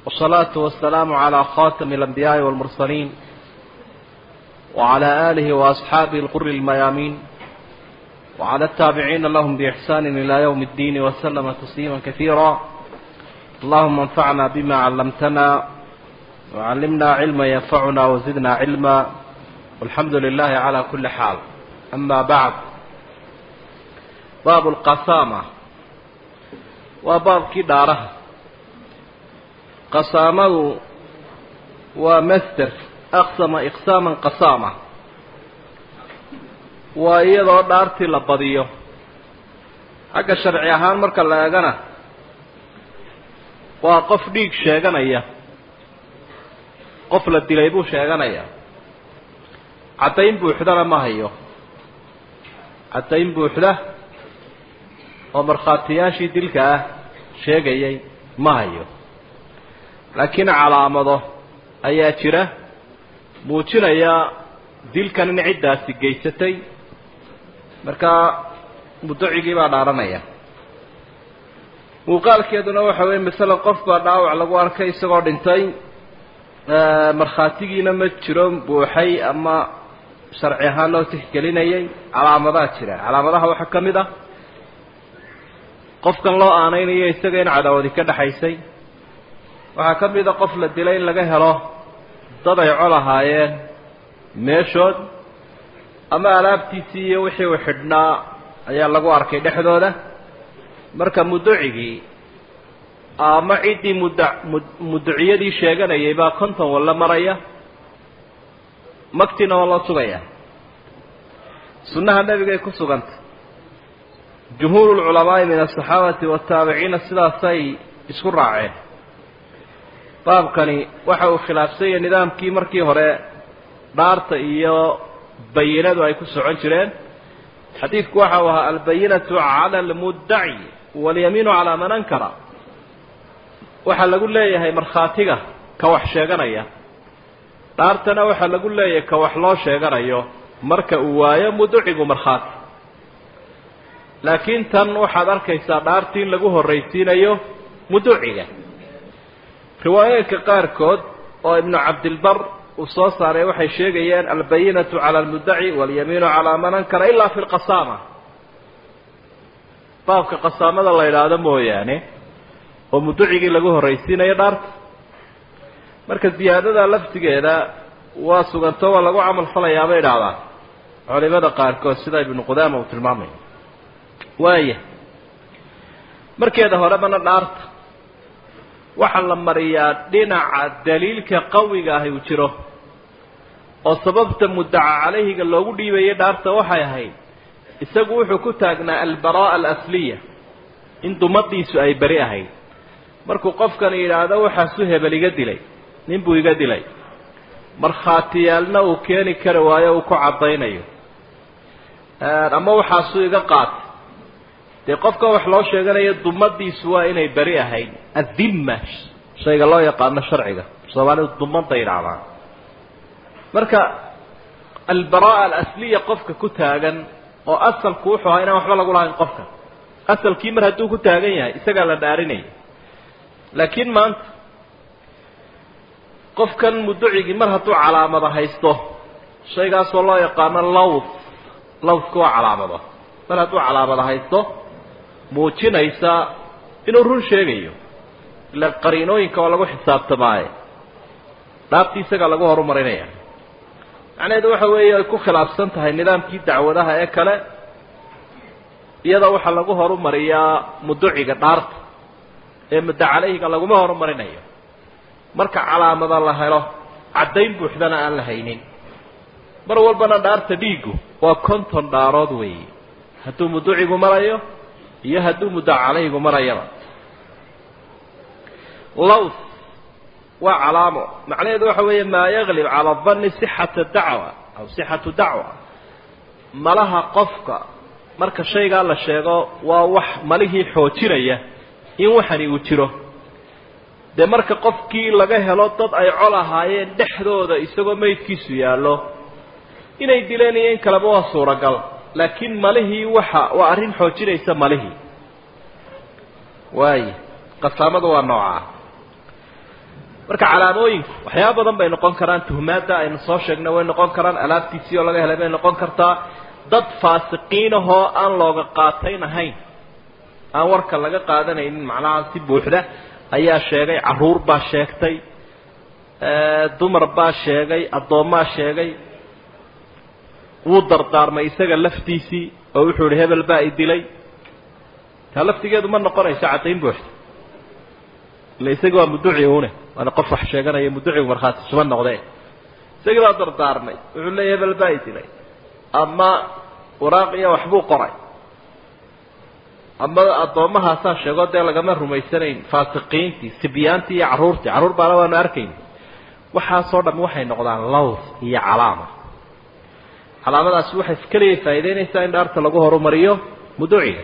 والصلاة والسلام على خاتم الأنبياء والمرسلين وعلى آله وأصحابه القر الميامين وعلى التابعين لهم بإحسان إلى يوم الدين وسلم تسليما كثيرا اللهم انفعنا بما علمتنا وعلمنا علما ينفعنا وزدنا علما والحمد لله على كل حال أما بعد باب القسامة وباب كدارة قسامة ومستر أقسم إقساما قسامة وإيضا دارتي لبضيه حق الشرعي أهان مركا لاغانا waa qof dhiig sheeganaya qof la dilay buu sheeganaya caddayn buuxdana ma hayo caddayn buuxda oo markhaatiyaashii dilka ah sheegayay ma hayo laakiin calaamado ayaa jira muujinaya dilkan in ciddaasi geysatay markaa mudacigii baa dhaaranaya muuqaalkeeduna waxa weeye masala qof baa dhaawac lagu arkay isagoo dhintay markhaatigiina ma jiro buuxay ama sharci ahaan loo tixgelinayay calaamadaa jira calaamadaha waxaa ka mid ah qofkan loo aanaynayo isaga in cadaawadi ka dhexaysay waxaa ka mid a qof la dilay in laga helo dad ay col ahaayeen meeshood ama alaabtiisii iyo wixii uu xidhnaa ayaa lagu arkay dhexdooda marka muducigii ama ciddii muda muduciyadii sheeganayay baa konton walla maraya magtina waa loo sugaya sunnaha nebigay ku sugantay jumhuuru lculamaa'i min asaxaabati waataabiciina sidaasay isku raaceen baabkani waxa uu khilaafsanya nidaamkii markii hore dhaarta iyo bayinadu ay ku socon jireen xadiidku waxa uu ahaa albayinatu cala almuddaci walyamiinu calaa man ankara waxaa lagu leeyahay markhaatiga ka wax sheeganaya dhaartana waxaa lagu leeyahay ka wax loo sheeganayo marka uu waayo muducigu markhaati laakiin tan waxaad arkaysaa dhaartii in lagu horraysiinayo muduciga riwaayooyinka qaarkood oo ibnu cabdilbar uu soo saaray waxay sheegayeen albayinatu cala almuddaci walyamiinu calaa man ankara ilaa fi lqasaama baabka qasaamada la yidhaahdo mooyaane oo muducigii lagu horraysiinayo dhaarta marka ziyaadada laftigeeda waa suganto waa lagu camal falayaa bay idhaahdaan culimada qaarkood sida ibnu qudaama uu tilmaamayo waaya markeeda horebana dhaarta waxaa la mariyaa dhinaca daliilka qawiga ahi uu jiro oo sababta muddaca calayhiga loogu dhiibayay dhaarta waxay ahayd isagu wuxuu ku taagnaa albaraa'a alasliya in dumadiisu ay beri ahayd markuu qofkan yidhaahdo waxaasu hebel iga dilay nin buu iga dilay markhaatiyaalna uu keeni kari waayo uu ku caddaynayo ama waxaasuu iga qaatay dee qofka wax loo sheeganayo dumadiisu waa inay beri ahayd addimma shayga loo yaqaano sharciga soomaalidu dumada yidhaahdaan marka albaraa'a alasliya qofka ku taagan oo asalku wuxuu ahaa inaan waxba lagu lahayn qofka asalkii mar hadduu ku taagan yahay isagaa la dhaarinaya laakiin maanta qofkan muducigii mar hadduu calaamada haysto shaygaasoo loo yaqaano lawd lawdka waa calaamado mar hadduu calaamada haysto muujinaysa inuu run sheegayo ila qariinooyinka waa lagu xisaabtamaaye dhaabtii isagaa lagu horumarinaya macnaheedu waxa weeye ay ku khilaafsan tahay nidaamkii dacwadaha ee kale iyada waxaa lagu horumariyaa muduciga dhaarta ee mudda calayhiga laguma horumarinayo marka calaamada la helo caddayn buuxdana aan la haynin mar walbana dhaarta dhiiggu waa konton dhaarood weeye hadduu muducigu marayo iyo hadduu mudda calayhigu marayaba lawth waa calaamo macnaheedu waxa weeye maa yaglib cala danni sixata dacwa aw sixatu dacwa malaha qofka marka shaygaa la sheego waa wax malihii xoojinaya in waxani uu jiro dee marka qofkii laga helo dad ay col ahaayeen dhexdooda isagoo meydkiisu yaallo inay dileen iyo in kaleba waa suuragal laakiin malihii waxa waa arrin xoojinaysa malihii waaya qasaamadu waa noocaa marka calaamooyinku waxyaaba badan bay noqon karaan tuhmaadda aynu soo sheegnay way noqon karaan alaabtiisii oo laga helay bay noqon kartaa dad faasiqiinahoo aan looga qaatayn ahayn aan warka laga qaadanaynin macnaha si buuxda ayaa sheegay caruur baa sheegtay dumar baa sheegay addoommaa sheegay wuu dardaarmay isaga laftiisii oo wuxuu ihi hebel baa i dilay taa laftigeedu ma noqonayso caddayn buuxda ila isagi waa muduci une waana qof wax sheeganaya muducigu markhaati suma noqdee isagii baa dardaarmay wuxuu leeya hebel baa i dilay ama waraaqiya waxbuu qoray ama addoommahaasaa sheego dee lagama rumaysanayn faasiqiintii sibyaantii iyo carruurtii carruur baana waanu arkayn waxaasoo dham waxay noqdaan laws iyo calaama calaamadaasi waxay keliya faa'idaynaysaa in dhaarta lagu horumariyo muduciga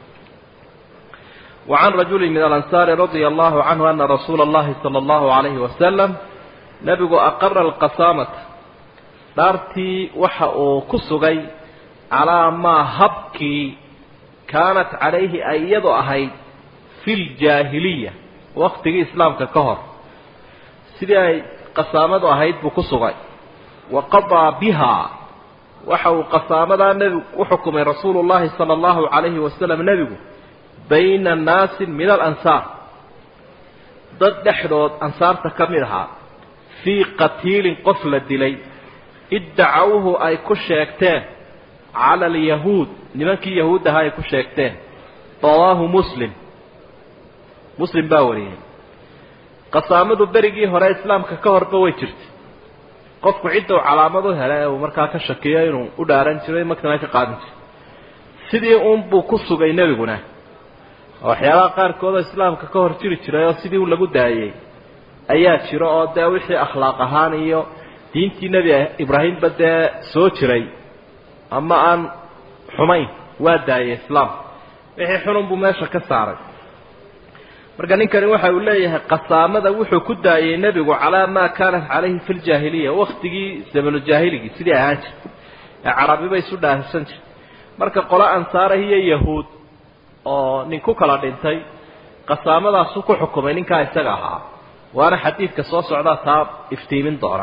وعن رجل من الأنصار رضي الله عنه أن رسول الله صلى الله عليه وسلم نبgu أقر القسامة dhaartii waxa uu ku sugay calىa maa habkii kaanat calayhi ay iyadu ahayd fi ljaahiliya waktigii islaamka ka hor sidii ay qasaamadu ahayd buu ku sugay wa qadaa bihaa waxa uu qasaamadaa nebigu u xukumay rasuulu llahi sala allahu calayhi wasalam nebigu bayna naasin min alansaar dad dhexdood ansaarta ka mid ahaa fii qatiilin qof la dilay iddacawuhu ay ku sheegteen cala alyahuud nimankii yahuud ahaa ay ku sheegteen rawaahu muslim muslim baa wariyey qasaamadu berigii hore islaamka ka horba way jirtay qofku cidda uu calaamad u helay ee uu markaa ka shakiyo inuu u dhaaran jiray magtana ka qaadan jiray sidii uunbuu ku sugay nebiguna waxyaalaha qaarkoodoo islaamka ka hor jiri jiray oo sidii un lagu daayey ayaa jiro oo dee wixii akhlaaq ahaan iyo diintii nebi ibraahimba dee soo jiray ama aan xumayn waa daayey islaam wixii xunun buu meesha ka saaray marka ninkani waxa uu leeyahay qasaamada wuxuu ku daayey nebigu calaa maa kaanat calayhi fi ljaahiliya waktigii zamanuljaahiligii sidii ahaan jirtay ee carabiba isu dhaahsan jirtay marka qolo ansaarah iyo yahuud oo nin ku kala dhintay qasaamadaasu ku xukumay ninkaa isaga ahaa waana xadiidka soo socdaa taa iftiimin doona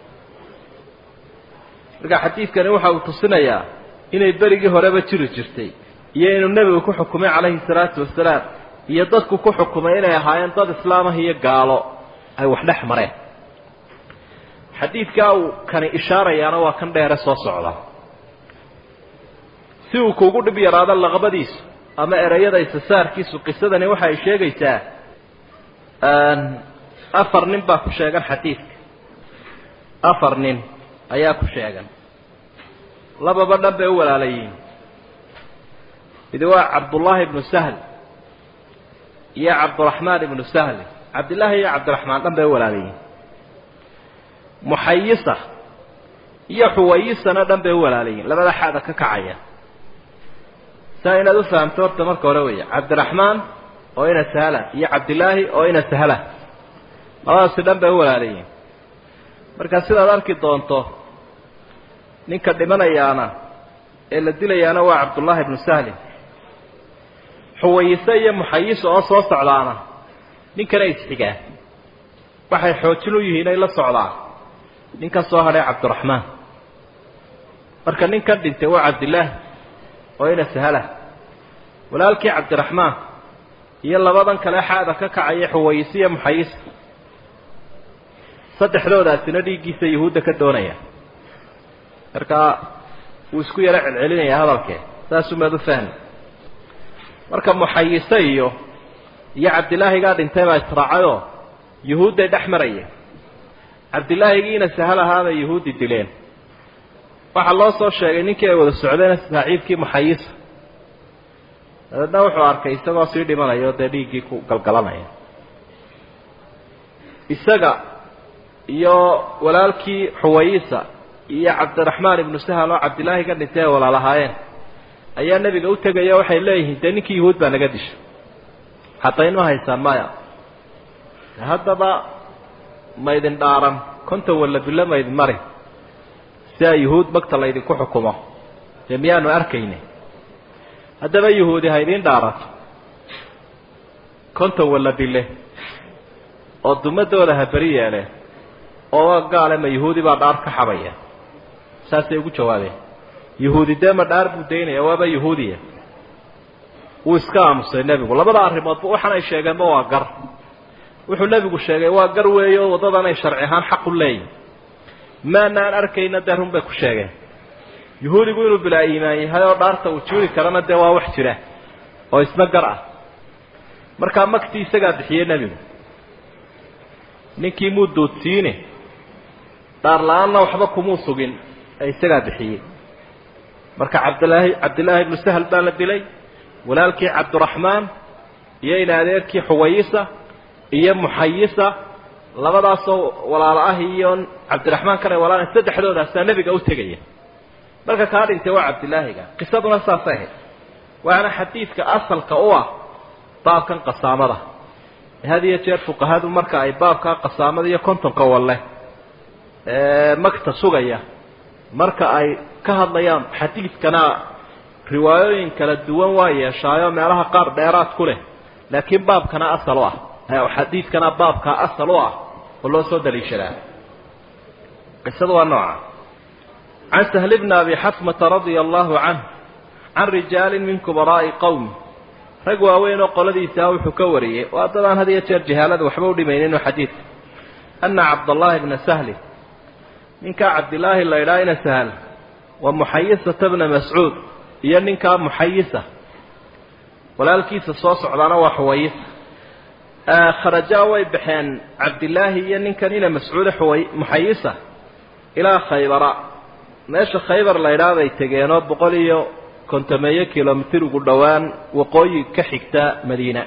marka xadiidkani waxa uu tusinayaa inay berigii horeba jiri jirtay iyo inuu nebigu ku xukumay calayhi salaatu wasalaam iyo dadku ku xukumay inay ahaayeen dad islaamah iyo gaalo ay wax dhex mareen xadiidkaa uu kani ishaarayaana waa kan dheere soo socda si uu kuugu dhib yaraado laqbadiisu ama ereyada isasaarkiisu qisadani waxa ay sheegaysaa afar nin baa ku sheegan xadiidka afar nin ayaa ku sheegan lababa dhan bay u walaalayiin midi waa cabdullaahi ibnu sahl iyo cabdiraxmaan ibnu sahli cabdillaahi iyo cabdiraxmaan dhan bay u walaalayiin muxayisa iyo xuwayisana dhan bay u walaalayiin labada xaada ka kacaya saa inaad u fahamto horta marka hore weya cabdiraxmaan oo ina sahla iyo cabdillaahi oo ina sahla labadaasi dhan bay u walaalayiin marka sidaad arki doonto ninka dhimanayaana ee la dilayaana waa cabdullaahi ibnu sahlin xuwayise iyo muxayisa oo soo socdaana ninkana isxigaa waxay xoojin u yihiin ay la socdaan ninka soo hadhay cabdiraxmaan marka ninkan dhintay waa cabdillaahi oo ina sahla walaalkii cabdiraxmaan iyo labadan kale xaada ka kacaya xuwayise iyo muxayisa saddexdoodaasina dhiiggiisa yahuudda ka doonaya markaa wuu isku yaro celcelinayaa hadalkee saasumaad u fahmi marka muxayise iyo iyo cabdilaahigaa dhintay baa israacayoo yuhuudday dhex marayeen cabdilaahigiina sahal ahaabay yuhuuddi dileen waxaa loo soo sheegay ninkii ay wada socdeen saaxiibkii muxayisa dabeedna wuxuu arkay isagoo sii dhimanaya oo dee dhiiggii ku galgalanaya isaga iyo walaalkii xuwayisa iyo cabdiraxmaan ibnu sahal oo cabdilaahi ka dhintay ay walaalahaayeen ayaa nebiga u tegaya waxay leeyihiin dee ninkii yuhuud baa naga dishay hadayn ma haysaan maya haddaba maydin dhaaran konton walla bilo maydin mari si a yuhuud magta laydinku xukumo dee miyaanu arkayne haddaba yuhuudi ha idiin dhaarato konton walla bile oo dumadooda ha beri yeeleen oo gaale ma yahuudi baa dhaar ka xabaya saasay ugu jawaabeen yahuudi dee ma dhaar buu daynaya waaba yahuudiya wuu iska aamusay nebigu labada arrimoodba waxaan ay sheegeenba waa gar wuxuu nebigu sheegay waa gar weeye oo waddadan ay sharci ahaan xaq u leeyihin maanaan arkayna dee run bay ku sheegeen yahuudigu inuu bilaa iimaan yahay oo dhaarta uu juuri karana dee waa wax jira oo isna gar ah markaa maktii isagaa bixiyey nebigu ninkii muu doodsiine dhaar la-aanna waxba kumuu sugin ee isagaa bixiyey marka cabdilaahi cabdillaahi ibnu sahal baa la dilay walaalkii cabdiraxmaan iyo in adeerkii xuwayisa iyo muxayisa labadaasoo walaalo ah iyo cabdiraxmaan kana walaala saddexdoodaasaa nebiga u tegaya marka kaa dhintay waa cabdilaahiga qisaduna saasay ahayd waana xadiidka asalka u ah baabkan qasaamada had iyo jeer fuqahadu marka ay baabkaa qasaamada iyo kontonka walle magta sugaya marka ay ka hadlayaan xadiidkana riwaayooyin kala duwan waa yeeshaayo meelaha qaar dheeraad ku leh laakiin baabkana asal u ah xadiidkana baabkaa asal u ah oo loo soo daliishadaa qisadu waa nooca can sahl bni abi xatmata radia allahu canh can rijaali min kubaraa'i qowmi rag waaweyn oo qoladiisaa wuxuu ka wariyey waa dadaan had iyo jeer jahaalada waxba u dhimayninoo xadiidka ana cabdallaahi bna sahli ninkaa cabdilaahi la ydhaa ina sahl wa muxayisata bna mascuud iyo ninkaa muxayisa walaalkiisa soo socdaana waa xuwayisa kharajaa way baxeen cabdilaahi iyo ninkan ina mascuude xuway muxayisa ilaa khaybara meesha khaybar la ydhaa bay tegeenoo boqol iyo kontomeeyo kilomitir ugu dhowaan waqooyi ka xigta madiina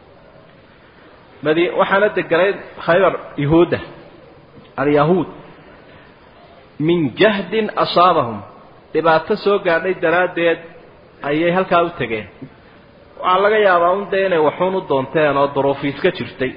madi waxaana deganay khaybar yahuudda alyahuud min jahdin asaabahum dhibaato soo gaadhay daraaddeed ayay halkaa u tegeen waxaa laga yaabaa un dee inay waxuun u doonteen oo duruufiis ka jirtay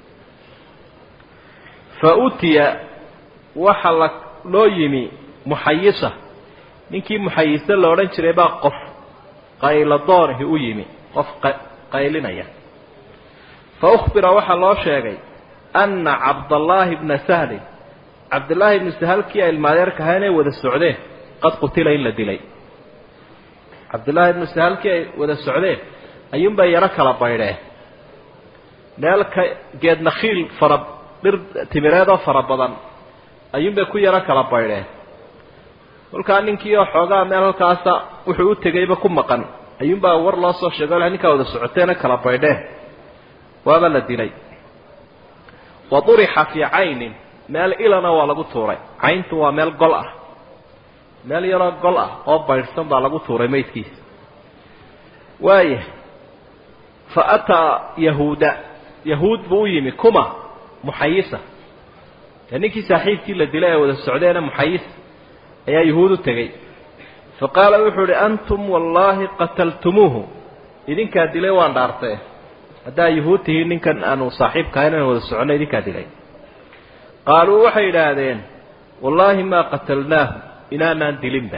fa utiya waxa la loo yimi muxayisa ninkii muxayise la odhan jiray baa qof qayladoonihi u yimi qof qaylinaya fa ukhbira waxaa loo sheegay anna cabdallaahi bna sahlin cabdillaahi ibnu sahalkii ay ilmaadeerka ahaa inay wada socdeen qad qutila in la dilay cabdillaahi ibnu sahalkii ay wada socdeen ayuunbay yaro kala baydheen meel ka geed nakhiil fara dhir timireedoo fara badan ayuunbay ku yaro kala baydheen kolkaa ninkii oo xoogaa meel halkaasa wuxuu u tegayba ku maqan ayuunbaa war loo soo sheego ninkaa wada socoteena kala baydheen waaba la dilay wa durixa fii caynin meel ilana waa lagu tuuray cayntu waa meel gol ah meel yaroo gol ah oo baydhsan baa lagu tuuray maydkiisa waaya fa ataa yahuuda yahuud buu u yimi kuma muxayisa dee ninkii saaxiibkii la dilay ee wada socdeena muxayisa ayaa yahuud u tegey fa qaala wuxuu uhi antum wallaahi qataltumuuhu idinkaa dilay waan dhaartee haddaa yahuud tihiin ninkan aanu saaxiibka ahayn aan wada soconno idinkaa dilay qaaluu waxay idhaahdeen wallaahi maa qatalnaahu inaanaan dilinba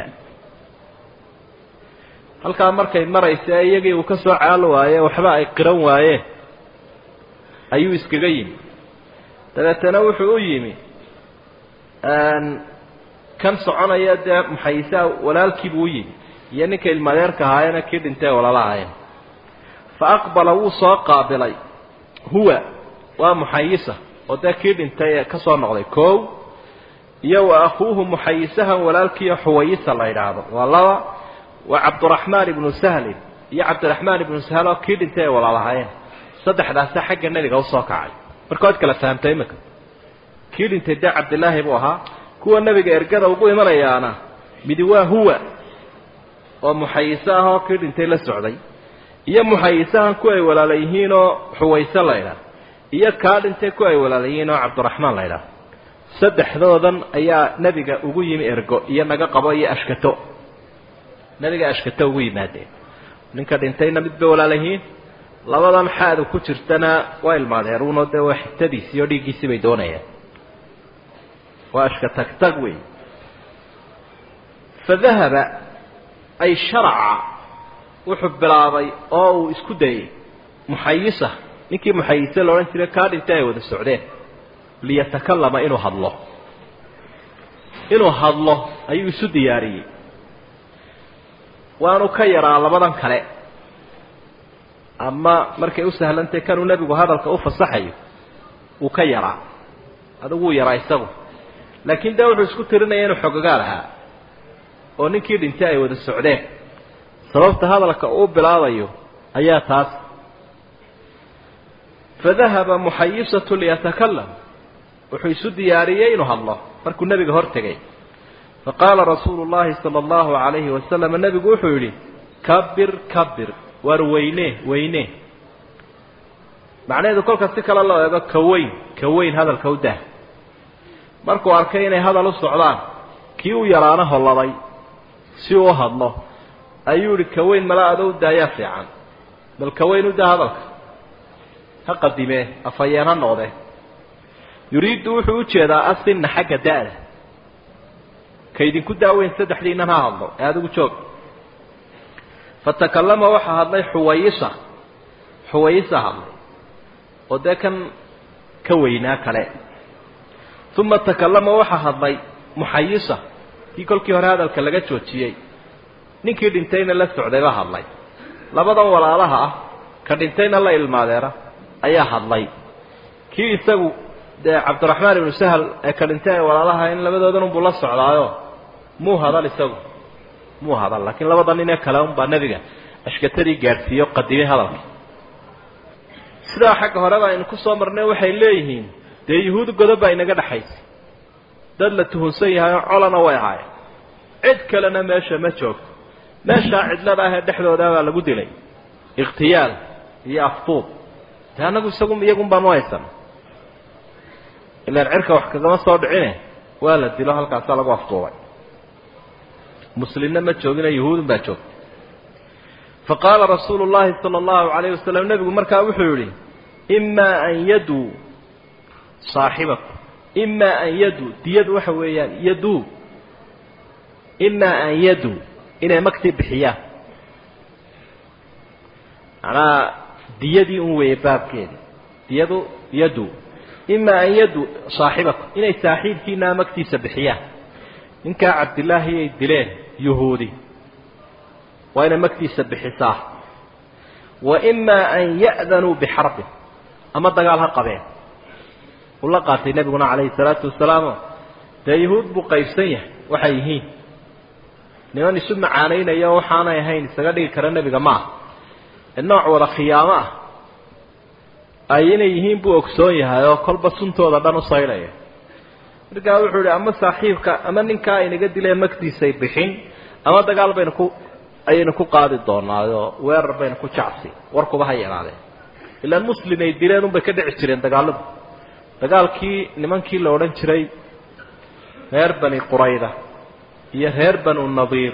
halkaa markay maraysa iyagii uu ka soo caal waaye waxba ay qiran waayeen ayuu iskaga yimi dabeetana wuxuu u yimi kan soconaya dee muxayisaa walaalkiibuu u yimi iyo ninka ilmadeerka ahaayena kii dhintay walala ahaayeen fa aqbala wuu soo qaabilay huwa waa muxayisa oo dee kii dhintay ee ka soo noqday koow iyo wa akhuuhu muxayisahan walaalkiiyo xuwayisa la yidhaahdo waa laba waa cabdiraxmaan ibnu sahlin iyo cabdiraxmaan ibnu sahl oo kii dhintay ay walaalahaayeen saddexdaasa xagga nebiga usoo kacay marka waad kala fahamtay iminka kii dhintay dee cabdilaahi buu ahaa kuwa nebiga ergada ugu imanayaana midi waa huwa oo muxayise ah oo kii dhintay la socday iyo muxayisahan ku ay walaala yihiin oo xuwayse la ydhaah iyo kaa dhintay ku ay walaala yihiin oo cabdiraxmaan la ydhaah saddexdoodan ayaa nebiga ugu yimi ergo iyo naga qabo iyo ashkato nebiga ashkato ugu yimaadeen ninka dhintayna mid bay walaala yihiin labadan xaadu ku jirtana waa ilmaadeeruuno dee waa xigtadiisii oo dhiiggiisii bay doonayaan waa ashka tagtag wey fadahaba ay sharaca wuxuu bilaabay oo uu isku dayey muxayisa ninkii muxayise la odhan jiray kaa dhintay ay wada socdeen liyatakalama inuu hadlo inuu hadlo ayuu isu diyaariyey waanu ka yaraa labadan kale ama markay u sahlantay kanuu nebigu hadalka u fasaxayo wuu ka yaraa adigu wuu yaraa isagu laakiin dee wuxuu isku tirinaya inuu xogogaal ahaa oo ninkii dhintay ay wada socdeen sababta hadalka uu bilaabayo ayaa taas fadahaba muxayisatu liyatakalam wuxuu isu diyaariyey inuu hadlo markuu nebiga hor tegay faqaala rasuulu llahi sala allahu calayhi wasalam nebigu wuxuu yidhi kabir kabir waar weyne weyne macnaheedu kolka si kale loo eego ka weyn ka weyn hadalka u dah markuu arkay inay hadal u socdaan kii u yaraana holladay si uu u hadlo ayuu yihi ka weyn mala ada u daayaa fiican bal ka weyn u daa hadalka ha qadimee afhayeen ha noqdee yuriiddu wuxuu u jeedaa asinna xagga da'da ka idinku daaweyn saddexdiinan ha hadlo ee adigu joog fatakallama waxaa hadlay xuwayisa xuwayisa hadlay oo dee kan ka weynaa kale uma takallama waxaa hadlay muxayisa kii kolkii hore hadalka laga joojiyey ninkii dhintayna la socday baa hadlay labadan walaalaha ah ka dhintayna la ilmaadeera ayaa hadlay kii isagu dee cabdiraxmaan ibnu sahal ee ka dhintay ee walaalaha in labadoodan unbuu la socdaayo muu hadal isagu muu hadal laakiin labada nin ee kale unbaa nebiga ashkatadii gaadhsiiyo qadimay hadalka sidaa xagga horeba aynu ku soo marnay waxay leeyihiin dee yuhuud godob baa inaga dhexaysa dad la tuhunsan yahay oo colana way ahaayeen cid kalena meesha ma joogto meeshaa cidlada ah ee dhexdooda baa lagu dilay ikhtiyaal iyo aftuub de annagu isagu iyagun baanu haysan ilaan cirka wax kagama soo dhicine waa la dilo halkaasaa lagu aftuubay muslimna ma joogina yuhuudun baa joogta faqaala rasuulu llahi sala allahu calayh wasalam nebigu markaa wuxuu yidhi imaa an yaduu saaxibakum imaa an yaduu diyadu waxa weeyaan yaduu imaa an yaduu inay magtii bixiyaan macnaha diyadii un weeye baabkeedi diyadu yadu imaa an yadu saaxibakum inay saaxiibkiinaa magtiisa bixiyaan ninkaa cabdillaahi ay dileen yuhuudi waa inay magtiisa bixisaa wa imaa an ya'danuu bixarbin ama dagaal ha qabeen uu la qaatay nebiguna calayhi salaatu wasalaamo dee yuhuud buu qaybsan yahay waxay yihiin niman isu macaanaynaya oo waxaanay ahayn isaga dhigi kara nebiga ma aha ee nooc wada khiyaamo ah ay inay yihiin buu ogsoon yahay oo kolba suntooda dhan u saylaya markaa wuxuu ihi ama saaxiibka ama ninkaa aynaga dileen magtiisay bixin ama dagaal baynu ku ayaynu ku qaadi doonaayoo weerar baynu ku jacsi warkuba ha yaraadeen ilaan muslim ay dileen unbay ka dhici jireen dagaaladu dagaalkii nimankii la odhan jiray reer bani qurayda iyo reer banu nadiir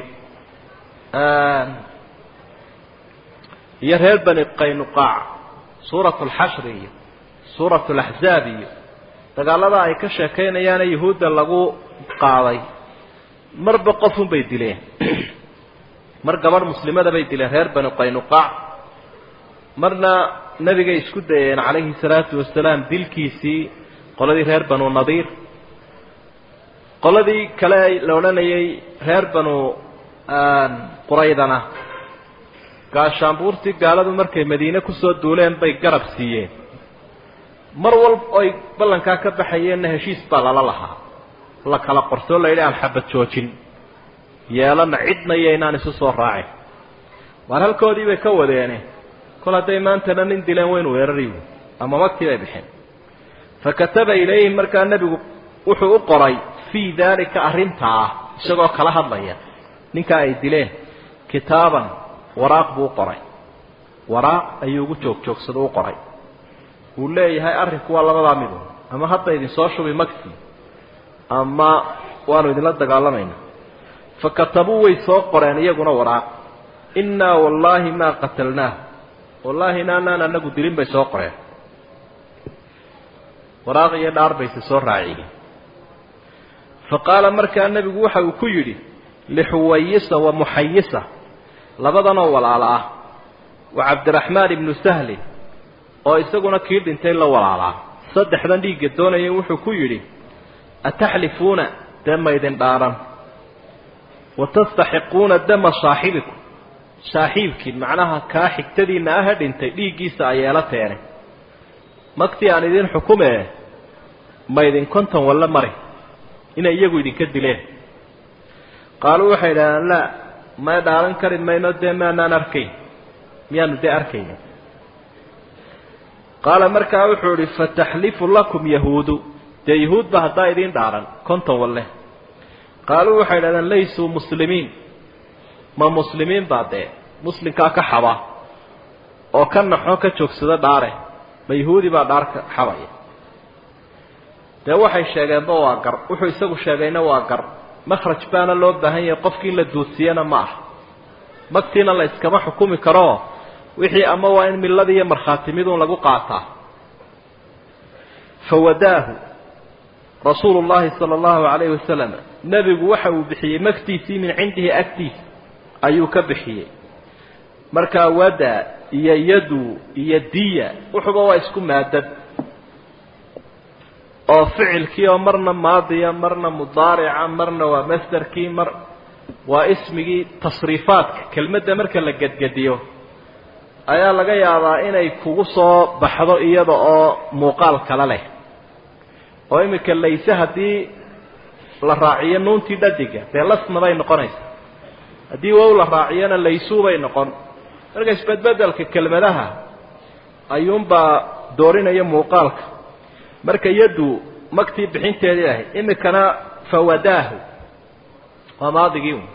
iyo reer bani qaynuqaac suurat alxashri iyo suurat alaxzaab iyo dagaalada ay ka sheekaynayaana yuhuudda lagu qaaday marba qofun bay dileen mar gabadh muslimada bay dileen reer bani qaynuqaac marna nebigay isku dayeen calayhi salaatu wasalaam dilkiisii qoladii reer banu nadiir qoladii kale la odhanayay reer banu quraydana gaashaanbuurtii gaaladu markay madiine kusoo duuleen bay garab siiyeen mar walba oy ballankaa ka baxayeenna heshiis baa lala lahaa la kala qortoo la yidhi aan xabad joojin yeelana cidna iyo inaan isu soo raacin waar halkoodii bay ka wadeene kol hadday maantana nin dileen waynu weerariy ama magtii bay bixeen fa kataba ilayhim markaa nebigu wuxuu u qoray fii daalika arrintaa isagoo kala hadlaya ninkaa ay dileen kitaaban waraaq buu u qoray waraaq ayuu ugu joog joogsado u qoray uu leeyahay arrinku waa labadaa midu ama hadda idinsoo shubi magtii ama waanu idinla dagaalamaynaa fa katabuu way soo qoreen iyaguna waraaq innaa wallaahi maa qatalnaah wallaahi inaanaan anagu dilin bay soo qoreen waraaq iyo dhaar bayse soo raaciyeen fa qaala markaa nebigu waxa uu ku yidhi lixuwayisa wa muxayisa labadanoo walaalo ah wa cabdiraxmaan ibnu sahlin oo isaguna kii dhintay la walaalaa saddexdan dhiigga doonayay wuxuu ku yidhi ataxlifuuna dama idin dhaaran wa tastaxiquuna dama saaxibikum saaxiibkiin macnaha kaa xigtadiinna aha dhintay dhiiggiisa ayeela teene magtii aan idin xukumee ma idin konton walla mari inay iyagu idinka dileen qaaluu waxay idhahdeen laa may dhaaran kari mayno dee maanaan arkayn miyaanu dee arkayna qaala markaa wuxuu idhi fataxlifu lakum yahuudu dee yahuudba haddaa idiin dhaaran konton walle qaaluu waxay idhahdeen laysuu muslimiin ma muslimiin baa dee muslimkaa ka xaba oo ka naxo ka joogsada dhaare ma yahuudi baa dhaarka xabaya dee waxay sheegeenba waa gar wuxuu isagu sheegayna waa gar makhraj baana loo baahan yahay qofkii in la duudsiyana ma ah magtiina la iskama xukumi karoo wixii ama waa in milladii iyo markhaatimiduun lagu qaataa fawadaahu rasuulu llaahi sala allahu calayhi wasalam nebigu waxa uu bixiyey magtiisii min cindihi agtiisa ayuu ka bixiyey markaa wada iyo yadu iyo diya wuxuba waa isku maadad oo ficilkii oo marna maadiya marna mudaarica marna waa masderkii mar waa ismigii tasriifaadka kelmadda marka la gedgediyo ayaa laga yaabaa inay kugu soo baxdo iyada oo muuqaal kale leh oo iminka layse haddii la raaciyo nuuntii dhadiga dee lasna bay noqonaysaa haddii wow la raaciyona laysuu bay noqon marka isbedbedelka kelmadaha ayuunbaa doorinaya muuqaalka marka yaddu magtii bixinteedii ahayd iminkana fawadaahu waa maadigii un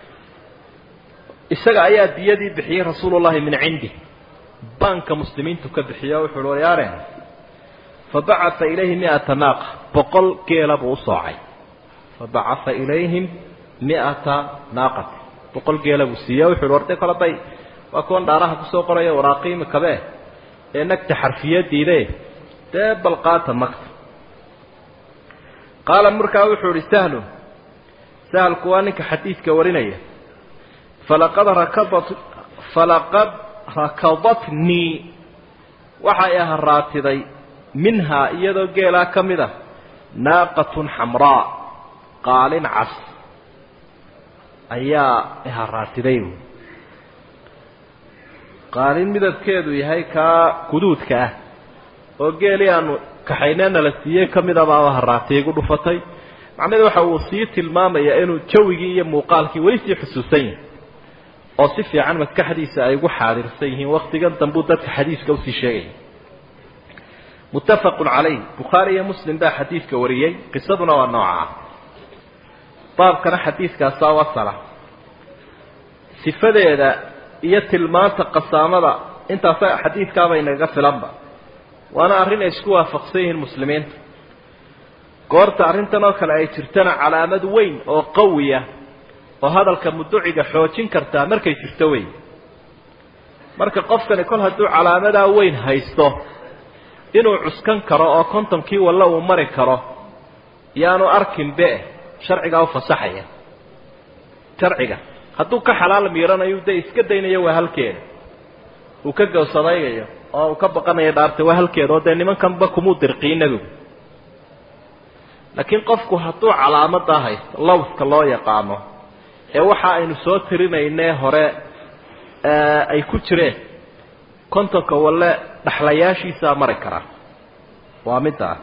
isaga ayaa diyadii bixiyey rasuulullahi min cindi baanka muslimiintu ka bixiyo wuxu uhi waryaareen fabacaa ilayhi miata naaqa boqol geela buu u soocay fabacaa ilayhim miata naaqati boqol geela buu siiye wuxu uhi warde kale bay waa kuwan dhaaraha kusoo qoraya waraaqiimi kabe ee nagta xarfiyadiide dee balqaata magta qaala markaa wuxuu ihi sahlun sahlku waa ninka xadiidka warinaya falaqad rakadat falaqad rakadatnii waxay aharaatiday minhaa iyadoo geelaa ka mid a naaqatun xamraa qaalin cas ayaa iharaatiday qaalin midabkeedu yahay kaa guduudka ah oo geelii aanu kaxaynena la siiyey ka midabaaba haraatay igu dhufatay macnaheedu waxa uu sii tilmaamayaa inuu jawigii iyo muuqaalkii weli sii xusuusan yahay oo si fiican maskaxdiisa ay ugu xaadirsan yihiin waktigan dambuu dadka xadiiska usii sheegaya muttafaqun calayh bukhaari iyo muslim baa xadiidka wariyey qisaduna waa nooca ah baabkana xadiidkaasaa wasala sifadeeda iyo tilmaanta qasaamada intaasa xadiidkaaba inagaga filanba waana arrin ay isku waafaqsan yihiin muslimiinta goorta arrintan oo kale ay jirtana calaamad weyn oo qawiya oo hadalka muduciga xoojin kartaa markay jirto wey marka qofkani kol hadduu calaamadaa weyn haysto inuu cuskan karo oo kontonkii walla uu mari karo yaanu arkin be sharcigaa u fasaxaya sharciga hadduu ka xalaal miiranayo dee iska daynayo waa halkeeda uu ka gowsadaygayo oo uu ka baqanayo dhaarta waa halkeeda oo dee nimankanba kumuu dirqiin nebigu laakiin qofku hadduu calaamadaa haysto lowska loo yaqaano ee waxa aynu soo tirinaynee hore ay ku jireen kontonka walle dhaxlayaashiisaa mari karaa waa middaa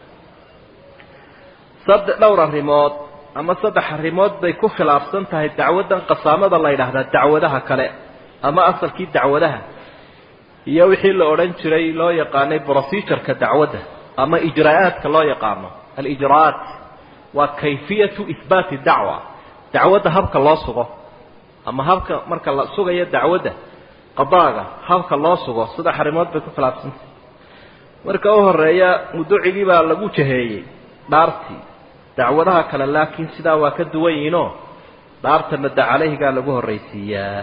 sadde dhowr arrimood ama saddex arrimood bay ku khilaafsan tahay dacwaddan qasaamada la yidhaahdaa dacwadaha kale ama asalkii dacwadaha iyo wixii la odhan jiray loo yaqaanay procedureka dacwadda ama ijraa'aadka loo yaqaano alijraa'aat waa kayfiyatu ihbaati dacwa dacwadda habka loo sugo ama habka marka la sugayo dacwadda qadaaga habka loo sugo saddex arrimood bay ku khilaafsantahay marka u horeeya muducigii baa lagu jaheeyey dhaartii dacwadaha kale laakiin sidaa waa ka duwan yihiinoo dhaarta madda calayhigaa lagu horraysiiyaa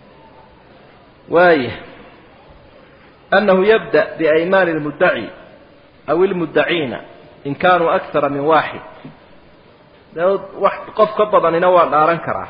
waaya annahu yabda biaymaani lmuddaci aw ilmuddaciina in kaanuu akara min waaxid dee wax qof ka badanina waa dhaaran karaa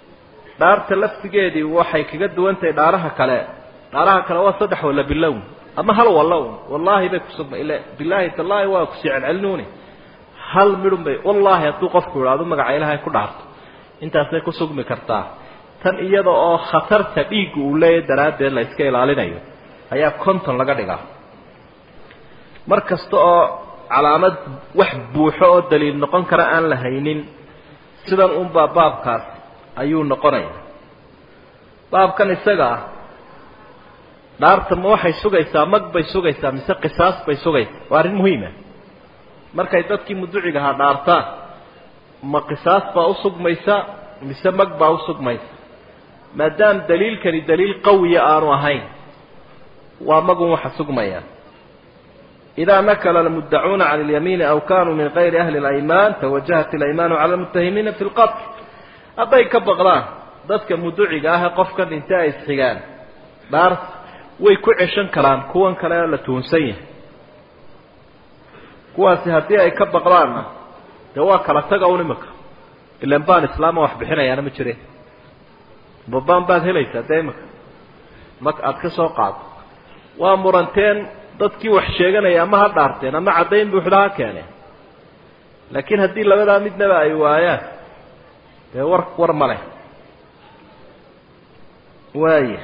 dhaarta laftigeedii waxay kaga duwan tahay dhaaraha kale dhaaraha kale waa saddex walla bilown ama hal walla un wallaahi bay kusugma ila bilaahi tallaahi waa kusii celcelinuuni hal midhun bay wallaahi hadduu qofku idhaado magaca ilaahay ku dhaarto intaasay ku sugmi kartaa tan iyada oo khatarta dhiigga uu leeyahy daraaddeed la iska ilaalinayo ayaa conton laga dhigaa mar kasta oo calaamad wax buuxo oo daliil noqon kara aan la haynin sidan unbaa baabkaas ayuu noqonaya baabkan isaga ah dhaarta ma waxay sugaysaa mag bay sugaysaa mise qisaas bay sugaysaa waa arrin muhiima markay dadkii muduciga ahaa dhaartaan ma qisaas baa usugmaysa mise mag baa usugmaysa maadaam daliilkani daliil qawiya aanu ahayn waa magun waxa sugmaya idaa nakala almuddacuuna cala alyamiini aw kanuu min gayri ahli اlaymaan tawajahat ilaymaanu cala almutahimiina fi lqatl hadday ka baqdaan dadka muduciga ah ee qofka dhintay ay isxigaan dhaart way ku ceshan karaan kuwan kale oo la tuhunsan yahay kuwaasi haddii ay ka baqdaanna dee waa kala taga un imika ilan baan islaama wax bixinayaana ma jireen babaan baad helaysaa dee imika ma aada ka soo qaado waa muranteen dadkii wax sheeganaya ama ha dhaarteen ama caddayn buuxda ha keeneen laakiin haddii labadaa midnaba ay waayaan dee war war ma leh waaya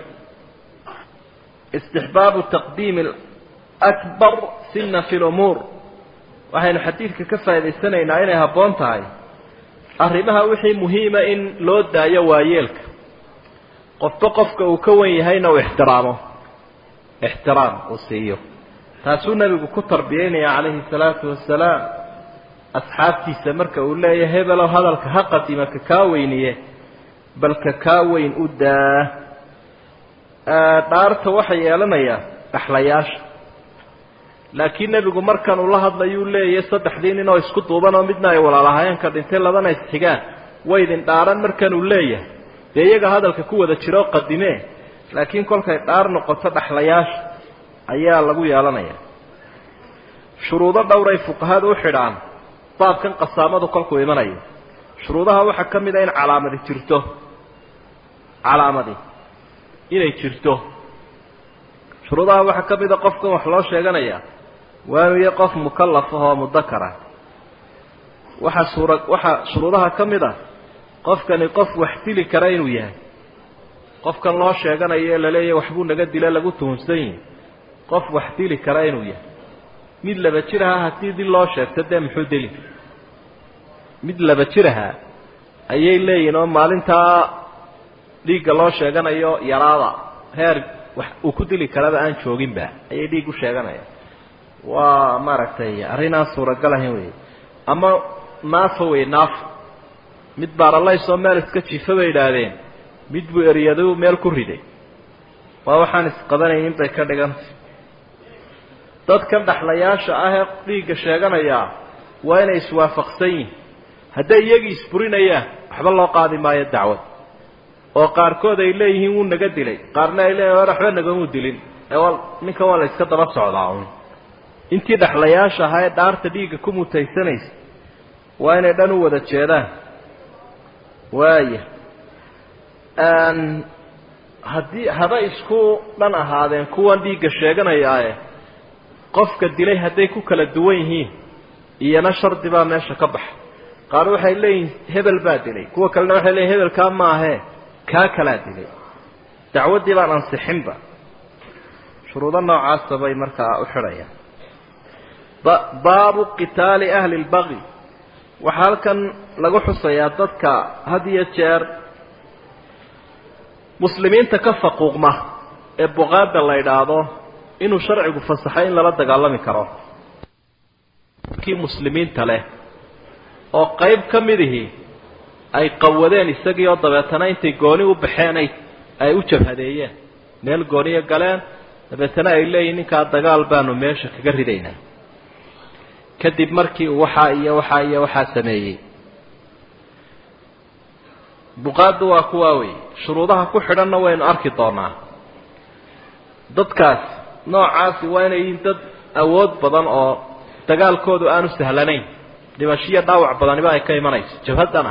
istixbaabu taqdiimi akbar sina fi lumuur waxaynu xadiidka ka faa'idaysanaynaa inay habboon tahay arrimaha wixii muhiima in loo daayo waayeelka qofba qofka uu ka wan yahayna uu ixtiraamo ixtiraam uu siiyo taasuu nebigu ku tarbiyeynaya calayhi salaatu wasalaam asxaabtiisa marka uu leeyahay hebelow hadalka ha qadima ka kaa weyniye bal ka kaa weyn u daa dhaarta waxay yeelanayaa dhaxlayaasha laakiin nebigu markan uu la hadlayuu leeyahay saddexdii nin oo isku duuban oo midna ay walaalahayeenka dhintay labana isxigaan waydin dhaaran markan uu leeyahay dee iyaga hadalka ku wada jiroo qadimee laakiin kolkay dhaar noqoto dhaxlayaasha ayaa lagu yeelanaya shuruudo dhowray fuqahadu u xidhaan baabkan qasaamadu kolkuu imanayo shuruudaha waxaa ka mid a in calaamadi jirto calaamadi inay jirto shuruudaha waxaa ka mid a qofkan wax loo sheeganaya waanu iyo qof mukallaf ah oo mudakara waxaa suura waxaa shuruudaha ka mid a qofkani qof wax dili kara inuu yahay qofkan loo sheeganayo ee laleeyahy waxbuu naga dila lagu tuhunsan yihi qof wax dili kara inuu yahay mid laba jir ahaa haddii dil loo sheegto dee muxuu dili mid laba jir ahaa ayay leeyihin oo maalintaa dhiigga loo sheeganayo yaraada heer wax uu ku dili karaba aan jooginba ayay dhiig u sheeganayaan waa maaragtay arrinaan suuragal ahayn wey ama naafa wey naafa mid baaralaysoo meel iska jiifa bay idhaahdeen mid buu eryadu meel ku riday waa waxaan isqabanaynin bay ka dhigantay dadkan dhaxlayaasha ah ee dhiigga sheeganayaa waa inay iswaafaqsan yihin hadday iyagii isburinayaan waxba loo qaadi maayo dacwad oo qaarkood ay leeyihiin wuu naga dilay qaarna ay leeyihin war waxba nagamuu dilin ee waa ninkan waa la iska daba socdaa un intii dhaxlayaasha ahaa ee dhaarta dhiigga ku mutaysanaysa waa inay dhan u wada jeedaan waaya haddii haba isku dhan ahaadeen kuwan dhiigga sheeganayaae qofka dilay hadday ku kala duwan yihiin iyana shardi baa meesha ka baxa qaar waxay leeyihin hebel baa dilay kuwa kalena waxay leeyihin hebelkaa maahee kaa kalaa dilay dacwaddii baan ansixinba shuruudo noocaasa bay markaa u xidhayaan baabu qitaali ahli lbaqi waxaa halkan lagu xusayaa dadka had iyo jeer muslimiinta ka faquuqma ee buqaada la idhaahdo inuu sharcigu fasaxay in lala dagaalami karo kii muslimiinta leh oo qayb ka midihii ay qawadeen isagii oo dabeetana intay gooni u baxeen ay ay u jabhadeeyeen meel gooniya galeen dabeetana ay leeyihin ninkaa dagaal baanu meesha kaga ridaynaa kadib markii uu waxaa iyo waxaa iyo waxaa sameeyey buqaadu waa kuwaa wey shuruudaha ku xidhanna waynu arki doonaa dadkaas noocaasi waa inay yihiin dad awood badan oo dagaalkoodu aanu sahlanayn dhimashiyo dhaawac badaniba ay ka imanayso jabhaddana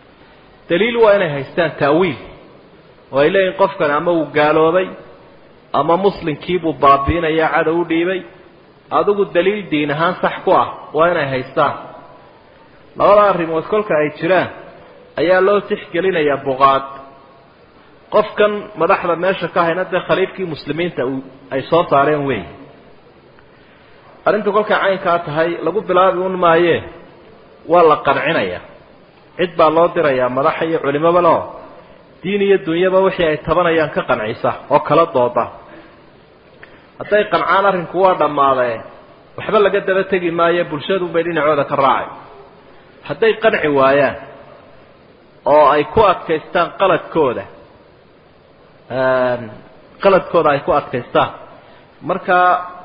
daliil waa inay haystaan ta'wiil oo ay leeyihin qofkani ama uu gaaloobay ama muslimkiibuu baabiinaya cadow u dhiibay adigu daliil diin ahaan sax ku ah waa inay haystaan labada arrimood kolka ay jiraan ayaa loo tixgelinayaa buqaad qofkan madaxda meesha ka hayna dee khaliifkii muslimiinta ay soo saareen weey arrinta kolkay caynkaa tahay lagu bilaabi un maayee waa la qancinaya cid baa loo dirayaa madaxa iyo culimaba leo diin iyo dunyaba wixii ay tabanayaan ka qancisa oo kala dooda hadday qancaan arrinku waa dhammaadee waxba laga daba tegi maayo bulshadunbay dhinacooda ka raacay hadday qanci waayaan oo ay ku adkaystaan qaladkooda qaladkooda ay ku adkaystaan marka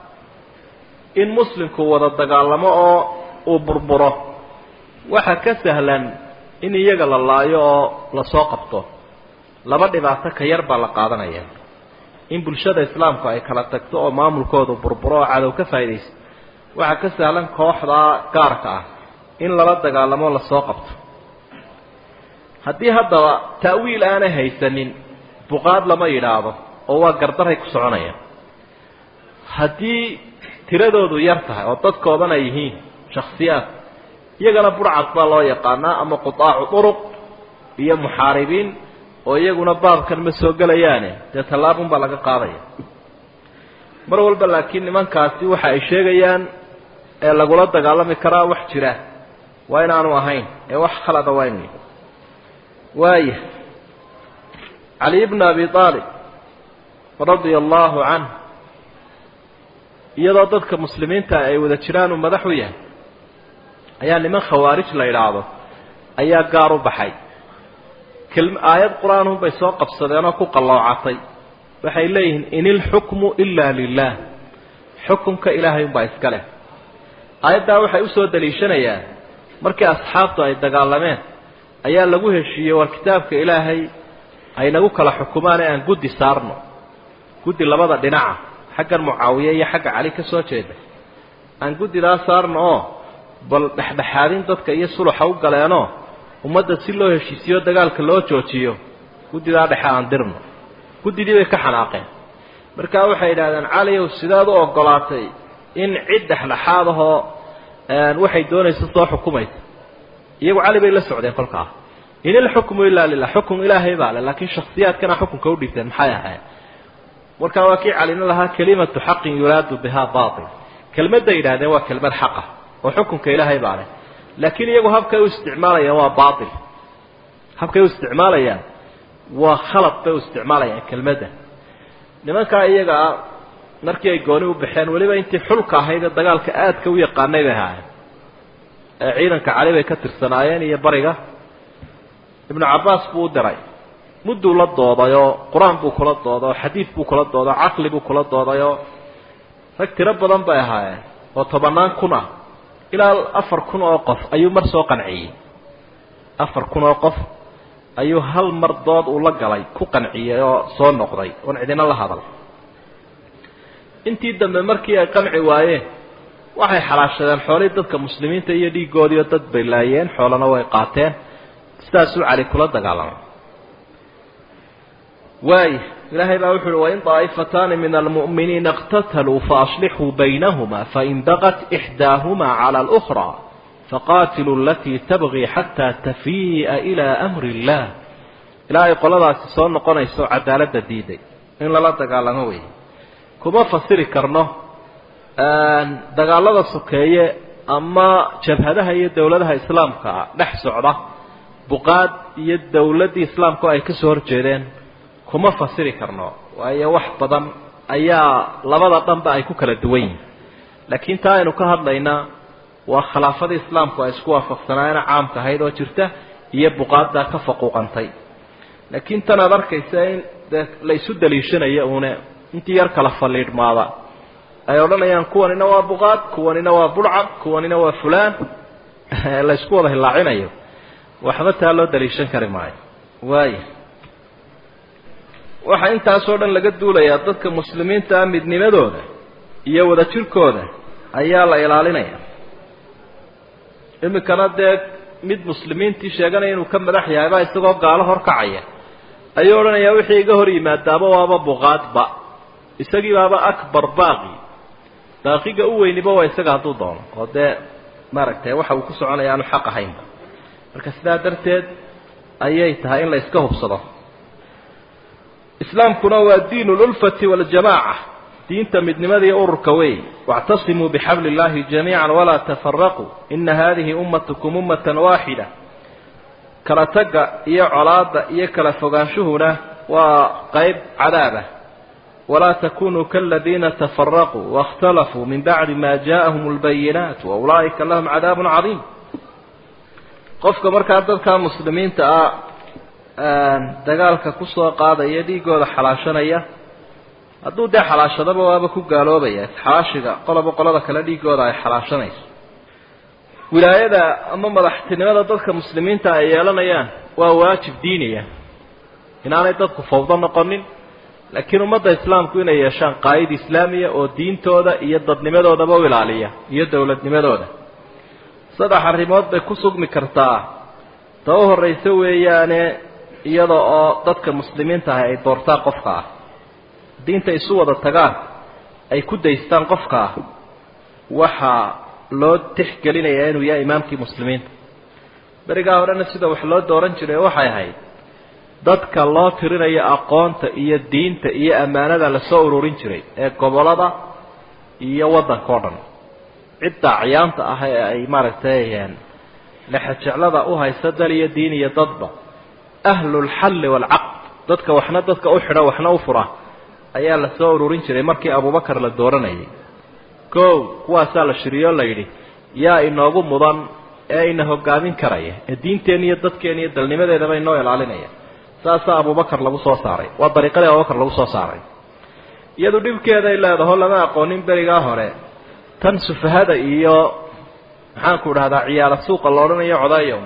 in muslimku wada dagaalamo oo uu burburo waxa ka sahlan in iyaga la laayo oo lasoo qabto laba dhibaato ka yar baa la qaadanaya in bulshada islaamku ay kala tagto oo maamulkoodu burburo oo cadow ka faaidaysto waxaa ka sahlan kooxda gaarka ah in lala dagaalamo lasoo qabto haddii haddaba ta'wiil aanay haysanin buqaad lama yidhaahdo oo waa gardaray ku soconayaan haddii tiradoodu yar tahay oo dadkoodan ay yihiin shaksiyaad iyagana burcad baa loo yaqaanaa ama qutaacu duruq iyo muxaaribiin oo iyaguna baabkan ma soo gelayaane dee tallaabun baa laga qaadaya mar walba laakiin nimankaasi waxa ay sheegayaan ee lagula dagaalami karaa wax jira waa inaanu ahayn ee wax khalada waa inu waaya cali bna abi aalib radia allahu canh iyadoo dadka muslimiinta ay wada jiraan uu madax u yahay ayaa niman khawaarij la idhaahdo ayaa gaar u baxay aayad qur-aanun bay soo qabsadeenoo ku qalloocatay waxay leeyihiin in ilxukmu ila lilah xukumka ilaahay unbaa iska leh aayaddaa waxay usoo daliishanayaan markii asxaabtu ay dagaalameen ayaa lagu heshiiyey war kitaabka ilaahay aynagu kala xukumaan ee aan guddi saarno guddi labada dhinaca xaggan mucaawiye iyo xagga cali ka soo jeeda aan guddidaa saarno oo bal dhexdhexaadin dadka iyo suluxa u galeenoo ummadda si loo heshiisiyo dagaalka loo joojiyo guddidaa dhexe aan dirno guddidii bay ka xanaaqeen markaa waxay yidhahdeen caliow sidaad u ogolaatay in cid dhexdhexaad ahoo waxay doonaysa soo xukumaysa iyagu cali bay la socdeen kolkaa in ilxukmu ilaa lilah xukum ilaahay baa le laakiin shaksiyaadkana xukunka u dhigteen maxay ahayd markaa waa kii calina lahaa kelimatu xaqin yuraadu bihaa bail kelmadday yidhahdeen waa kelmad xaqa oo xukunka ilaahay baa leh laakiin iyagu habkay u isticmaalayaan waa bail habkay u isticmaalayaan waa khalad bay u isticmaalayaan kelmadda nimankaa iyaga ah markii ay gooni u baxeen weliba intii xulka ahayd ee dagaalka aadka u yaqaanay bay ahaayeen ee ciidanka cali bay ka tirsanaayeen iyo bariga ibnu cabbaas buu u diray mudduu la doodayoo qur-aan buu kula doodaoo xadiid buu kula doodaoo caqli buu kula doodayoo rag tiro badan bay ahaayeen oo tobannaan kun ah ilaa afar kun oo qof ayuu mar soo qanciyey afar kun oo qof ayuu hal mar dood uu la galay ku qanciyey oo soo noqday oon cidina la hadal intii dambe markii ay qanci waayeen waxay xalaashadeen xoolihii dadka muslimiinta iyo dhiiggoodiio dad bay laayeen xoolana way qaateen sidaasuu cali kula dagaalamay waaya ilaahay baa wuxu uhi wain daa'ifataani min almu'miniina اqtataluu faaslixuu baynahuma fain baqat ixdaahumaa cala alأkhraa faqaatiluu alatii tabغii xataa tafii'a ilaa amri اllah ilaa ay qoladaasi soo noqonayso cadaaladda diiday in lala dagaalamo wey kuma fasiri karno dagaalada sokeeye ama jabhadaha iyo dowladaha islaamka dhex socda buqaad iyo dowladdii islaamka oo ay ka soo horjeedeen kuma fasiri karno waayo wax badan ayaa labada dhanba ay ku kala duwan yihin laakiin taa aynu ka hadlaynaa waa khilaafadii islaamku ay isku waafaqsanaayeen caamka ahayd oo jirta iyo buqaaddaa ka faquuqantay laakiin tan aad arkaysa in dee la isu daliishanayo uune intii yar kala faliidhmaada ay odhanayaan kuwanina waa buqaad kuwanina waa burcad kuwanina waa fulaan la isku wada hilaacinayo waxba taa loo daliishan kari maayo waaya waxaa intaasoo dhan laga duulayaa dadka muslimiinta ah midnimadooda iyo wadajirkooda ayaa la ilaalinaya iminkana dee mid muslimiintii sheeganaya inuu ka madax yahayba isagoo gaalo horkacaya ayuu odhanayaa wixii iga hor yimaadaaba waaba buqaadba isagii baaba akbar baaqi baaqiga u weyniba waa isaga hadduu doono oo dee maaragtay waxa uu ku soconaya aanu xaq ahaynba marka sidaa darteed ayay tahay in la iska hubsado islaamkuna waa diin lulfati waljamaaca diinta midnimada iyo ururka wey wاctasimuu bixabli اllahi jamiica walaa tafaraquu ina hadihi ummatukum ummata waaxida kala tagga iyo colaada iyo kala fogaanshuhuna waa qayb cadaabah walaa takunuu kaladiina tafaraquu waاkhtalafuu min bacdi ma jaaءahum اlbayinaat waulaa'ika lahum cadaab cadiim qofka markaa dadka muslimiinta ah dagaalka kusoo qaadaya dhiigooda xalaashanaya hadduu dee xalaashadaba waaba ku gaaloobaya xalaashiga qoloba qolada kale dhiigooda ay xalaashanayso wilaayada ama madaxtinimada dadka muslimiinta ay yeelanayaan waa waajib diiniya inaanay dadku fawdo noqonin laakiin ummadda islaamku inay yeeshaan qaa'id islaamiya oo diintooda iyo dadnimadoodaba u ilaaliya iyo dowladnimadooda saddex arrimood bay ku sugmi kartaa ta u horraysa weeyaane iyada oo dadka muslimiinta ahi ay doortaan qofka ah diinta isu wada tagaan ay ku daystaan qofka ah waxaa loo tixgelinayaa inuu yahay imaamkii muslimiinta berigaa horena sida wax loo dooran jiray waxay ahayd dadka loo tirinayo aqoonta iyo diinta iyo ammaanada lasoo ururin jiray ee gobolada iyo waddanka o dhan cidda acyaanta ah ee ay maaragtay lexajeclada u haysa dal iyo diin iyo dadba ahlulxalli waalcaqd dadka waxna dadka u xidha waxna u fura ayaa la soo ururin jiray markii abubakar la dooranayay kow kuwaasaa la shiriyo la yidhi yaa inoogu mudan ee ina hogaamin karaya ee diinteenna iyo dadkeena iyo dalnimadeedaba inoo ilaalinaya saasaa abubakar lagu soo saaray waa dariiqadii abubakar lagu soo saaray iyadu dhibkeeday leedaho lama aqoonin berigaa hore tan sufahada iyo maxaanku dhahdaa ciyaala suuqa la odhanayo codayow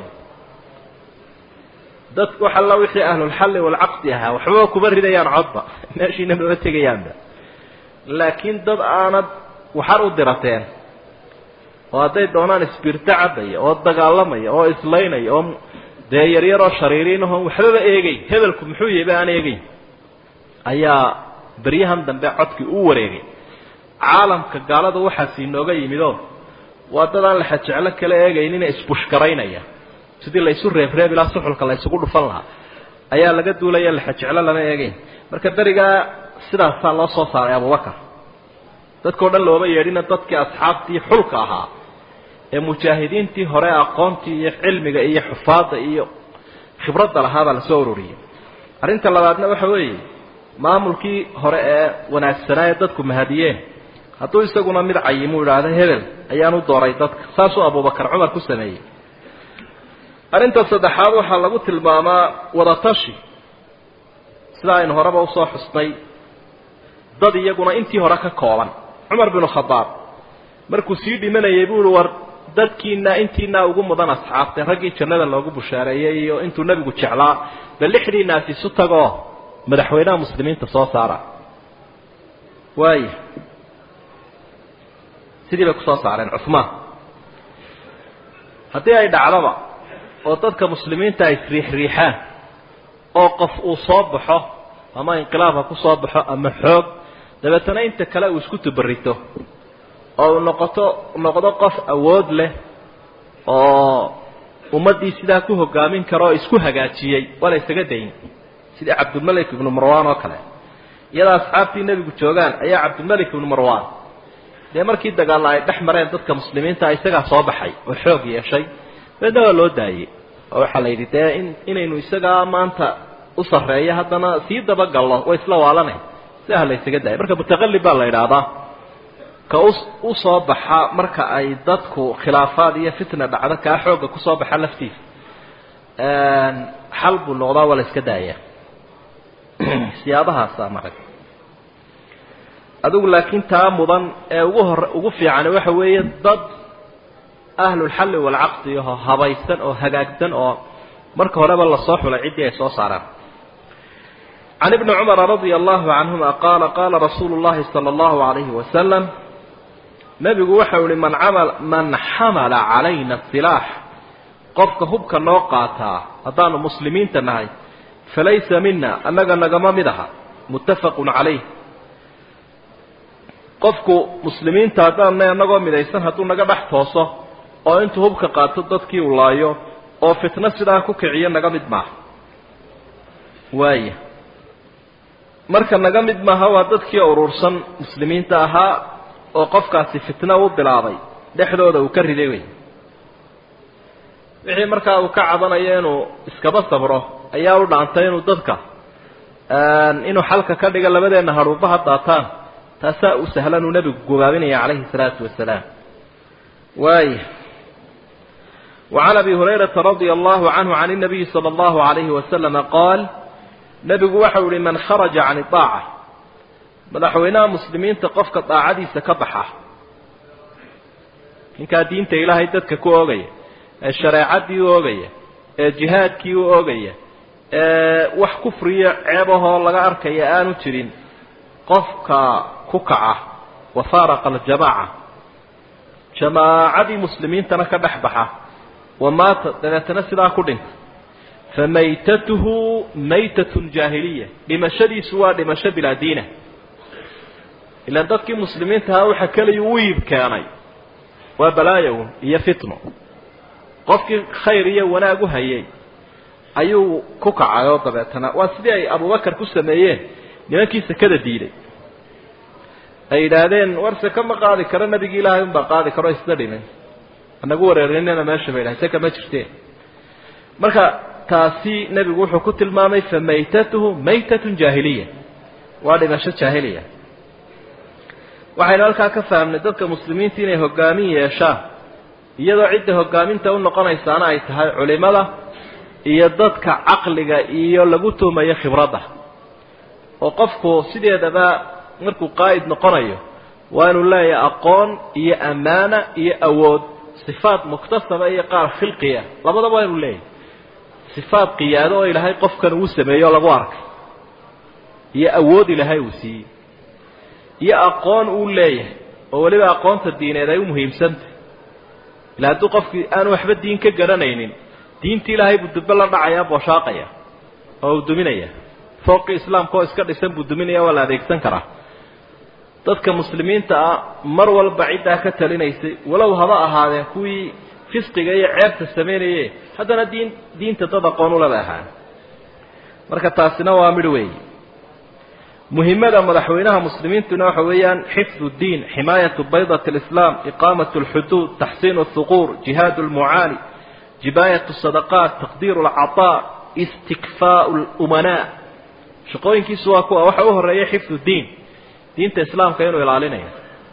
dad wax alla wixii ahlulxalli waalcaqdi ahaa waxbaba kuma ridayaan codba meeshiina mama tegayaanba laakiin dad aanad waxar u dirateen oo hadday doonaan isbirto cabaya oo dagaalamaya oo islaynaya oo dee yaryaroo shariiriinahon waxbaba eegay hebelku muxuu yahay ba aan eegeyn ayaa beryahan dambe codkii u wareegay caalamka gaalada waxaas inooga yimidoo waa dad aan laxajeclo kala eegaynina isbushkaraynaya sidii laysu reebreeb ilaa suxulka laysugu dhufan lahaa ayaa laga duulaya laxajeclo lama eegeyn marka berigaa sidaasaa loo soo saaray abubakar dadkao dhan looma yeedhina dadkii asxaabtii xulka ahaa ee mujaahidiintii hore aqoontii iyo cilmiga iyo xufaadda iyo khibradda lahaabaa lasoo ururiyey arrinta labaadna waxa weeye maamulkii hore ee wanaagsanaa ee dadku mahadiyeen hadduu isaguna mid cayimuu idhaahdo hebel ayaan u dooray dadka saasuu abubakar cumar ku sameeyey arrinta saddexaad waxaa lagu tilmaamaa wadatashi sida aynu horeba usoo xusnay dad iyaguna intii hore ka kooban cumar binu khadaab markuu sii dhimanayay buu ihi war dadkiina intiinaa ugu mudan asxaabteen raggii jannada loogu bushaareeyey iyo intuu nebigu jeclaa bal lixdiinaas isu tagoo madaxweynaha muslimiinta soo saara waaya sidii bay kusoo saareen cumaan haddii ay dhacdaba oo dadka muslimiinta ay isriixriixaan oo qof uu soo baxo ama inqilaab ha ku soo baxo ama xoog dabeetana inta kale uu isku tubarito oo uu noqoto noqdo qof awood leh oo ummaddii sidaa ku hogaamin kara oo isku hagaajiyey waa la isaga dayn sidii cabdulmalik ibnu marwan oo kale iyadoo asxaabtii nebigu joogaan ayaa cabdulmalik ibnu marwan dee markii dagaalla ay dhex mareen dadka muslimiinta isagaa soo baxay oo xoog yeeshay dabeedna waa loo daayey oo waxaa la yidhi dee in inaynu isagaa maanta u sarreeyo haddana sii dabagallo way isla waalanay sidaha la ysaga daayay marka mutaqallib baa la yidhaahdaa ka u u soo baxa marka ay dadku khilaafaad iyo fitna dhacdo kaa xoogga kusoo baxa laftiisa xal buu noqdaa waa la iska daaya siyaabahaasa marag adigu laakiin taa mudan ee ugu hore ugu fiicani waxa weeye dad ahlulxalli waalcaqdi oo habaysan oo hagaagsan oo marka horeba lasoo xulay ciddii ay soo saaraan can ibni cumara radia allahu canhuma qaala qaala rasuulu llahi sala allahu alayhi wasalam nebigu waxau ihi man amal man xamala calayna silaax qofka hubka noo qaataa haddaanu muslimiinta nahay falaysa mina annaga nagama mid aha muttafaqun calayh qofku muslimiinta haddaanna anagoo midaysan hadduu naga dhex tooso oo intuu hubka qaato dadkii uu laayo oo fitno sidaa ku kiciyo naga mid maaha waaya marka naga mid maaha waa dadkii urursan muslimiinta ahaa oo qofkaasi fitno u bilaabay dhexdooda uu ka riday wey wixii markaa uu ka cabanayo inuu iskaba sabro ayaa u dhaantay inuu dadka inuu xalka ka dhiga labadeenna hadhuubaha daataan taasaa u sahlan uu nebigu gobaabinaya calayhi salaatu wasalaam waaya وعن أبي هريرة رضي الله عنه عن النبي صلى الله عليه وسلم قال نبgu waxa uhi من خرج عن الطاacة madaxweynaha muslimiinta qofka daacadiisa ka baxa ninkaa diinta ilaahay dadka ku oogaya ee shareecadii u oogaya ee jihaadkii u oogaya ee wax kufriyo ceebahoo laga arkaya aanu jirin qofka ku kaca wafaaraqa aljamaaca jamaacadii muslimiintana ka dhex baxa wamaata dabeetana sidaa ku dhinta famaytatuhu maytatun jaahiliya dhimashadiisu waa dhimasho bilaa diina ilaan dadkii muslimiintahaa waxa keliya u iib keenay waa balaayow iyo fitno qofkii khayr iyo wanaag u hayay ayuu ku kacay oo dabeetana waa sidii ay abubakar ku sameeyeen nimankii sekada diiday ay yidhaahdeen war seke ma qaadi karo nabigi ilaahay unbaa qaadi karo isna dhimin anagu wareerinina meesha ba yidhahay seka ma jirteen marka taasi nebigu wuxuu ku tilmaamay fa maytatuhu maytatun jaahiliya waa dhimasho jaahiliya waxaynu halkaa ka fahamnay dadka muslimiinta inay hogaamin yeeshaan iyadoo cidda hogaaminta u noqonaysaana ay tahay culimada iyo dadka caqliga iyo lagu tuumayo khibradda oo qofku sideedaba markuu qaa'id noqonayo waa inuu leeyahay aqoon iyo ammaana iyo awood sifaad muktasaba iyo qaar khilqiya labadaba waa inuu leeyahay sifaad qiyaado oo ilaahay qofkan uu sameeyo lagu arkay iyo awood ilaahay uu siiyey iyo aqoon uu leeyahay oo weliba aqoonta diineed ay u muhiimsantah ila hadduu qofkii aanu waxba diin ka garanaynin diinta ilaahay buu dube la dhacayaa booshaaqaya oo uu duminaya fooqii islaamka oo iska dhisan buu duminaya waa la adeegsan karaa dadka muslimiinta ah mar walba ciddaa ka talinaysay walow haba ahaadeen kuwii fisqiga iyo ceebta samaynaye haddana diin diinta dad aqoon ulaba ahaan marka taasina waa midh weeyi muhimmada madaxweynaha muslimiintuna waxa weeyaan xifdu diin ximaayatu baydat alislaam iqaamat alxuduud taxsiin alhuquur jihaad almucaali jibaayat sadaqaat taqdiir alcataa istikfaau lumanaa shaqooyinkiisu waa kuwa waxa u horeeya xifdu diin diinta islaamka inuu ilaalinayo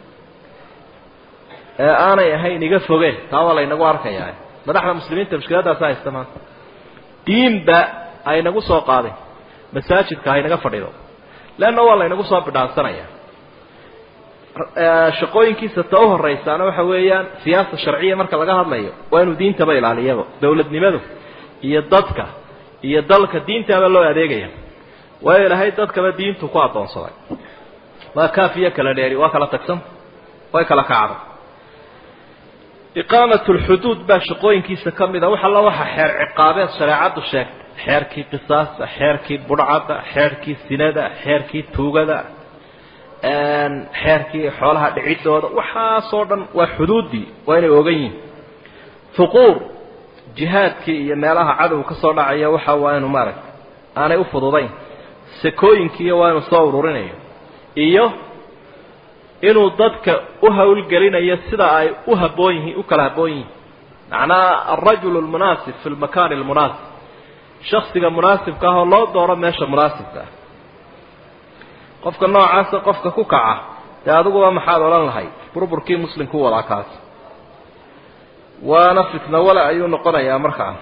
ee aanay ahayn iga foge taa waa laynagu arkayaa madaxda muslimiinta mushkiladaasa haysta maanta diinba aynagu soo qaadin masaajidka haynaga fadhido leanna waa laynagu soo bidhaansanaya shaqooyinkiisa ta u horeysaana waxa weeyaan siyaasa sharciya marka laga hadlayo waa inuu diintaba ilaaliyaba dowladnimadu iyo dadka iyo dalka diintaaba loo adeegaya waayo ilaahay dadkaba diintu ku addoonsaday waa kaafiyo kala dheeri waa kala tagsan way kala kacda iqaamat lxuduud baa shaqooyinkiisa ka mid a wax alla waxa xeer ciqaabeed shareecaddu sheegtay xeerkii qisaasta xeerkii budhcadda xeerkii sinada xeerkii tuugada xeerkii xoolaha dhicidooda waxaasoo dhan waa xuduuddii waa inay ogan yihin huquur jihaadkii iyo meelaha cadow ka soo dhacaya waxa waa inu maaragta aanay u fududayn sakooyinkiiyo waa inuu soo ururinayo iyo inuu dadka u hawlgelinayo sida ay u haboon yihiin u kala haboon yihiin macnaha alrajulu lmunaasib fi lmakaani lmunaasib shaksiga munaasibka ah oo loo dooro meesha munaasibka ah qofka noocaasa qofka ku kaca dee adiguba maxaad odhan lahayd burburkii muslimku wadaa kaas waana fitna wale ayuu noqonayaa markaa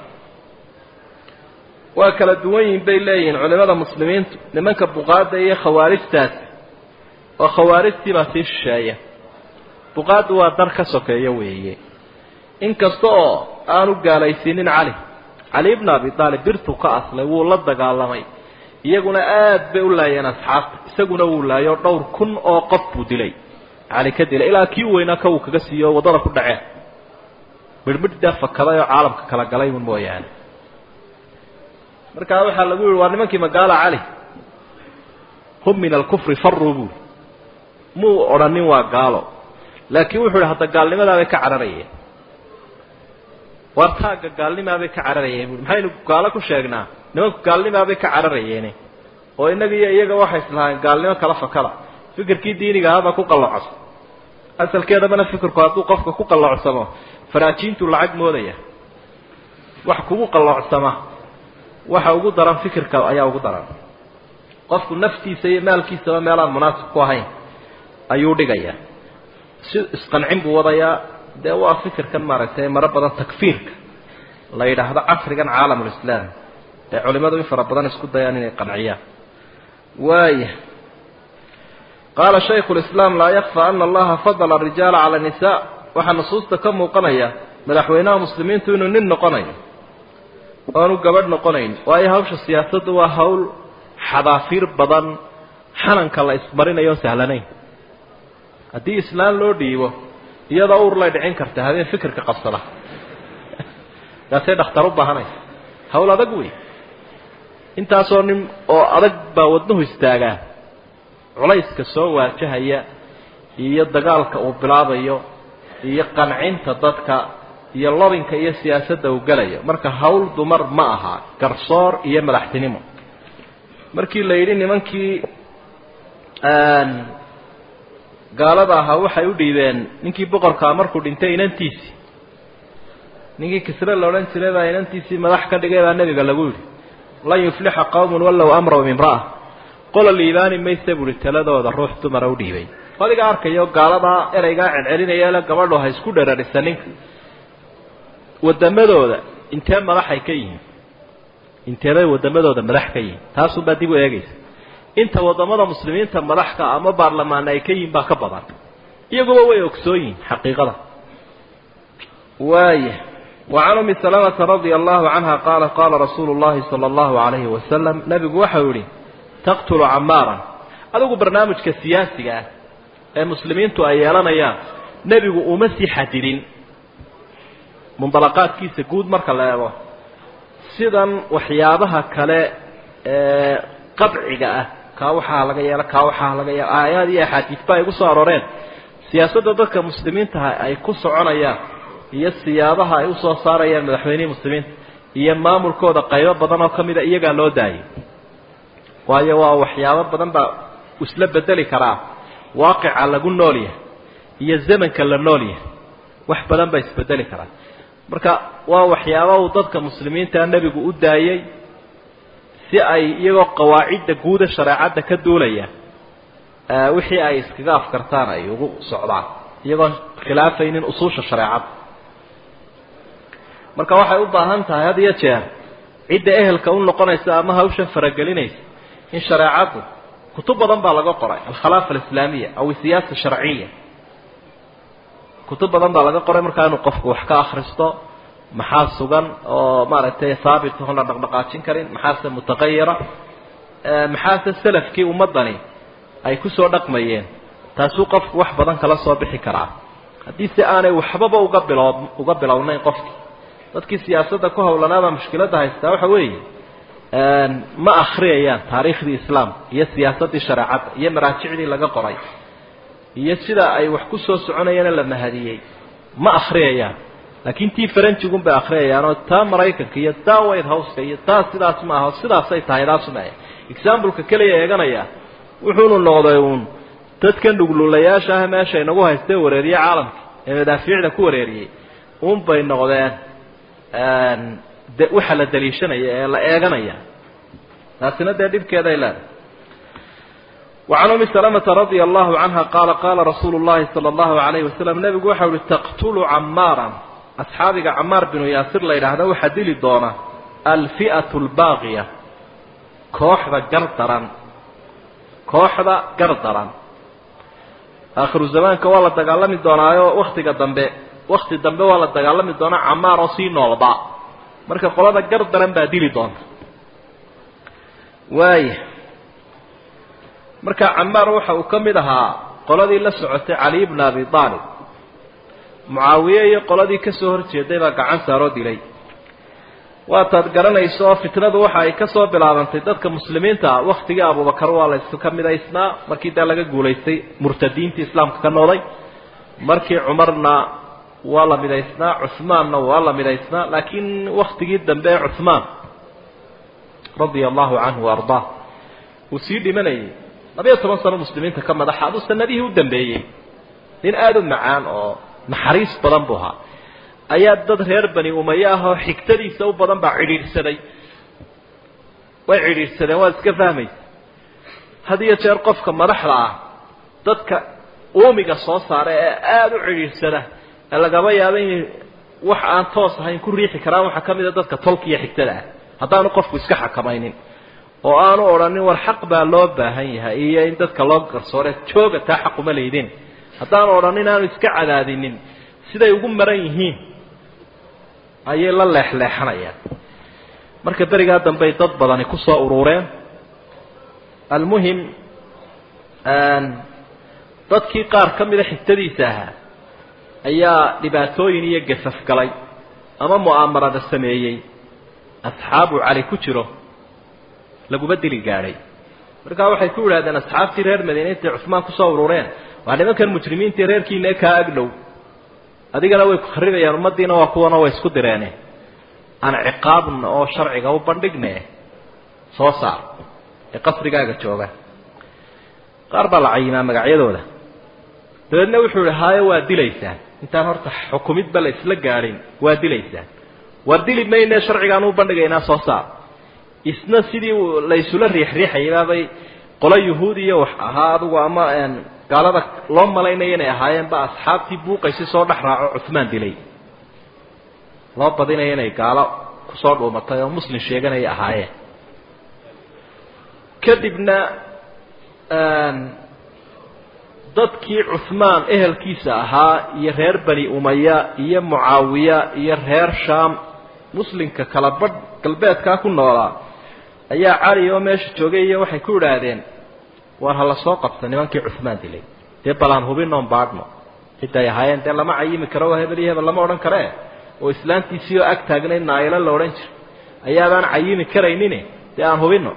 waa kala duwan yihin bay leeyihiin culimada muslimiintu nimanka buqaadda iyo khawaarijtaasi oo khawaarijtii baa sii shisheeya buqaaddu waa dar ka sokeeyo weeye inkasta oo aanu gaalaysiinin cali cali bna abi aalib birtuu ka aslay wuu la dagaalamay iyaguna aad bay u laayeen asxaabta isaguna wuu laayo dhowr kun oo qof buu dilay cali ka dilay ilaa kii weynaa ka uu kaga siiyo waddada ku dhaceen midhmidhdaa fakaday oo caalamka kala galay un mooyaane markaa waxaa lagu yihi waa nimankii magaala cali hum min alkufri faruu buuri muu odhanin waa gaalo laakiin wuxuu ihi hadda gaalnimadaabay ka cararayeen war taagga gaalnimaabay ka cararayeen bui maxaynu gaalo ku sheegnaa nimanku gaalnimaabay ka cararayeene oo innaga iyo iyaga waxay islahayn gaalnimo kala fakada fikirkii diiniga ahaabaa ku qallocso asalkeedabana fikirku hadduu qofka ku qallocsamo faraajiintuu lacag moodaya wax kugu qalloocsama waxa ugu daran fikirka ayaa ugu daran qofku naftiisa iyo maalkiisaba meelaan munaasib ku ahayn ayuu dhigayaa si isqancin buu wadayaa dee waa fikirkan maaragtay maro badan takfiirka la yidhaahdo casrigan caalamulislaam ee culimadu in fara badan isku dayaan inay qanciyaan waaya qaala shaykhu lislaam laa yakfa ana allaha fadala arijaala cala nisaa waxaa nusuusta ka muuqanaya madaxweynaha muslimiintu inuu nin noqonayo oanu gabadh noqonayn waayo hawsha siyaasaddu waa hawl xadaafiir badan xananka la ismarinayo on sahlanayn haddii islaan loo dhiibo iyadoo uur lay dhicin karta habeen fikirka qabsada kaasay dhakhtar u baahanaysa hawl adag wey intaasoo nin oo adag baa wadnuhu istaagaa culayska soo waajahaya iyo dagaalka uu bilaabayo iyo qancinta dadka iyo lobinka iyo siyaasadda uu gelayo marka hawl dumar ma aha garsoor iyo madaxtinimo markii la yidhi nimankii gaalada ahaa waxay u dhiibeen ninkii boqorkaa markuu dhintay inantiisii ninkii kisre la odhan jiray baa inantiisii madax ka dhigay baa nebiga lagu yidhi lan yuflixa qawmun wallow amraw imra'a qola liibaani maysa buuhi taladooda ruux dumara u dhiibay adiga arkayo gaaladaa ereygaa celcelinayale gabadho ha isku dherarisa ninka wadamadooda intee madaxay ka yihiin inteebay wadamadooda madax ka yihiin taasunbaa dib u eegaysa inta wadamada muslimiinta madaxka ama baarlamaana ay ka yihiin baa ka badan iyaguba way ogsoon yihiin xaqiiqada waaya wacan umi salamata radia allahu canha qaala qaala rasuulu llahi sala allahu alayhi wasalam nabigu waxau yihi taqtulu camaaran adigu barnaamijka siyaasiga ah ee muslimiintu ay yeelanayaan nebigu uma sii xadidin mundalaqaadkiisa guud marka la eego sidan waxyaabaha kale ee qadciga ah kaa waxaa laga yeelo kaa waxaa laga yeelo aayaad iyo axaadiisba ay gu soo arooreen siyaasadda dadka muslimiintaha ay ku soconayaan iyo siyaabaha ay usoo saarayaan madaxweynihii muslimiinta iyo maamulkooda qaybo badan oo ka mida iyagaa loo daayay waayo waa waxyaabo badan baa isla bedeli karaa waaqica lagu nool yahay iyo zamanka la nool yahay wax badan baa isbedeli karaa marka waa waxyaaba uu dadka muslimiintaa nebigu u daayey si ay iyagoo qawaacidda guuda shareecadda ka duulaya wixii ay iskaga afkartaan ay ugu socdaan iyagoo khilaafaynin usuusha shareecadda marka waxay u baahan tahay had iyo jeer cidda ehelka u noqonaysa ama hawshan faragelinaysa in shareecaddu kutub badan baa laga qoray alkhalaafa alislaamiya aw siyaasa sharciya kutub badan baa laga qoray markaa inuu qofku wax ka akhristo maxaa sugan oo maaragtay haabit oon la dhaqdhaqaajin karin maxaase mutaqayira maxaase salafkii ummaddani ay kusoo dhaqmayeen taasuu qofku wax badan kala soo bixi karaa haddii se aanay waxbaba uga bilo uga bilownayn qofkii dadkii siyaasadda ku howlanaaba mushkiladda haystaa waxa weeye ma akhriyayaan taariikhdii islaamka iyo siyaasaddii shareecadda iyo maraajicdii laga qoray iyo sida ay wax ku soo soconayeena la mahadiyey ma akhriyayaan laakiin tii faranjigun bay akriyayaanoo taa maraykanka iyo taa white houseka iyo taa sidaas ma aho sidaasay tahay taasumaya exambleka keliya eeganaya wuxuunu noqday uun dadkan dhuglulayaasha ah meesha inagu haystee wareeriye caalamka ee madaafiicda ku wareeriyey uun bay noqdeen de waxa la daliishanaya ee la eeganaya taasina dee dhibkeeday leedahay وعن أم سلمة رضي الله عنها قال قال رسول الله صلى الله عليه وسلم نبي وحول تقتل عمارا أصحابك عمار بن ياسر ليلة هذا وحدي الدونة الفئة الباغية كوحدة قرطرا كوحدة قرطرا آخر الزمان كوالا تقالمي الدونة وقت قدام وقت الدنبه waa la dagaalami doonaa camaar oo sii noolba marka qolada gar daran baa dili doonta waaya marka camaar waxa uu ka mid ahaa qoladii la socotay cali bna abi aalib mucaawiye iyo qoladii ka soo horjeeday baa gacan saaroo dilay waataad garanayso oo fitnadu waxa ay ka soo bilaabantay dadka muslimiinta ah waktigii abubakar waa la isu ka midaysnaa markii daa laga guulaystay murtadiintii islaamka ka nooday markii cumarna waa la midaysnaa cuhmaanna waa la midaysnaa laakiin waktigii dambe ee cuhmaan radia allahu canhu wa ardaa uu sii dhimanayay labayo toban sano muslimiinta ka madaxa aduu sanadihii u dambeeyey nin aada u macaan oo naxariis badan buu ahaa ayaa dad reer bani umaye ah oo xigtadiisa u badan baa cidhiidhsaday way cidhiidhsadeen waad iska fahmaysa had iyo jeer qofka madaxda ah dadka uumiga soo saara ee aada u cidhiidhsada ee lagaba yaabo inay wax aan toos ahayn ku riixi karaan waxaa ka mid a dadka tolka iyo xigtada ah haddaanu qofku iska xakamaynin oo aanu odhanin war xaq baa loo baahan yahay iyo in dadka loo garsoore jooga taa xaquma leydin haddaanu odhanin aanu iska cadaadinin siday ugu maran yihiin ayay la leexleexanayaan marka berigaa dambey dad badani ku soo urureen almuhim dadkii qaar ka mida xigtadiisa ahaa ayaa dhibaatooyin iyo gasaf galay ama mu'aamarada sameeyey asxaabu cali ku jiro laguma dili gaadhay markaa waxay ku yidhahdeen asxaabtii reer madiine intay cusmaan kusoo urureen waa nimankan mujrimiintii reerkiina kaa agdhow adigana way ku kharibayaan ummaddiina waa kuwana way isku direene aan ciqaabna oo sharciga u bandhigne soo saar ee qasrigaaga jooga qaar baa la cayimaa magacyadooda dabeedna wuxuu ihi haayo waa dilaysaan intaan horta xukumidba la isla gaadhin waa dilaysaan waa dili mayne sharcigaan u bandhigaynaa soo saar isna sidii la isula riixriixayabaabay qolo yahuudiya wax ahaa adugu ama gaalada loo malaynaya inay ahaayeenba asxaabtii buuqaysi soo dhex raaco cuhmaan dilay loo badinaya inay gaalo kusoo dhuumatay oo muslim sheeganaya ahaayeen kadibna dadkii cuhmaan ehelkiisa ahaa iyo reer bani umaya iyo mucaawiya iyo reer shaam muslimka kala badh galbeedkaa ku noolaa ayaa cali oo meesha joogay iyo waxay ku idhaahdeen war ha la soo qabta nimankii cuhmaan dilay dee balaan hubinoon baadhno ciday ahaayeen dee lama cayimi karo waa hebel iyo hebel lama odhan karee oo islaantiisii oo ag taagnayd naayilo la odhan jiro ayaabaan cayimi karaynin dee aan hubino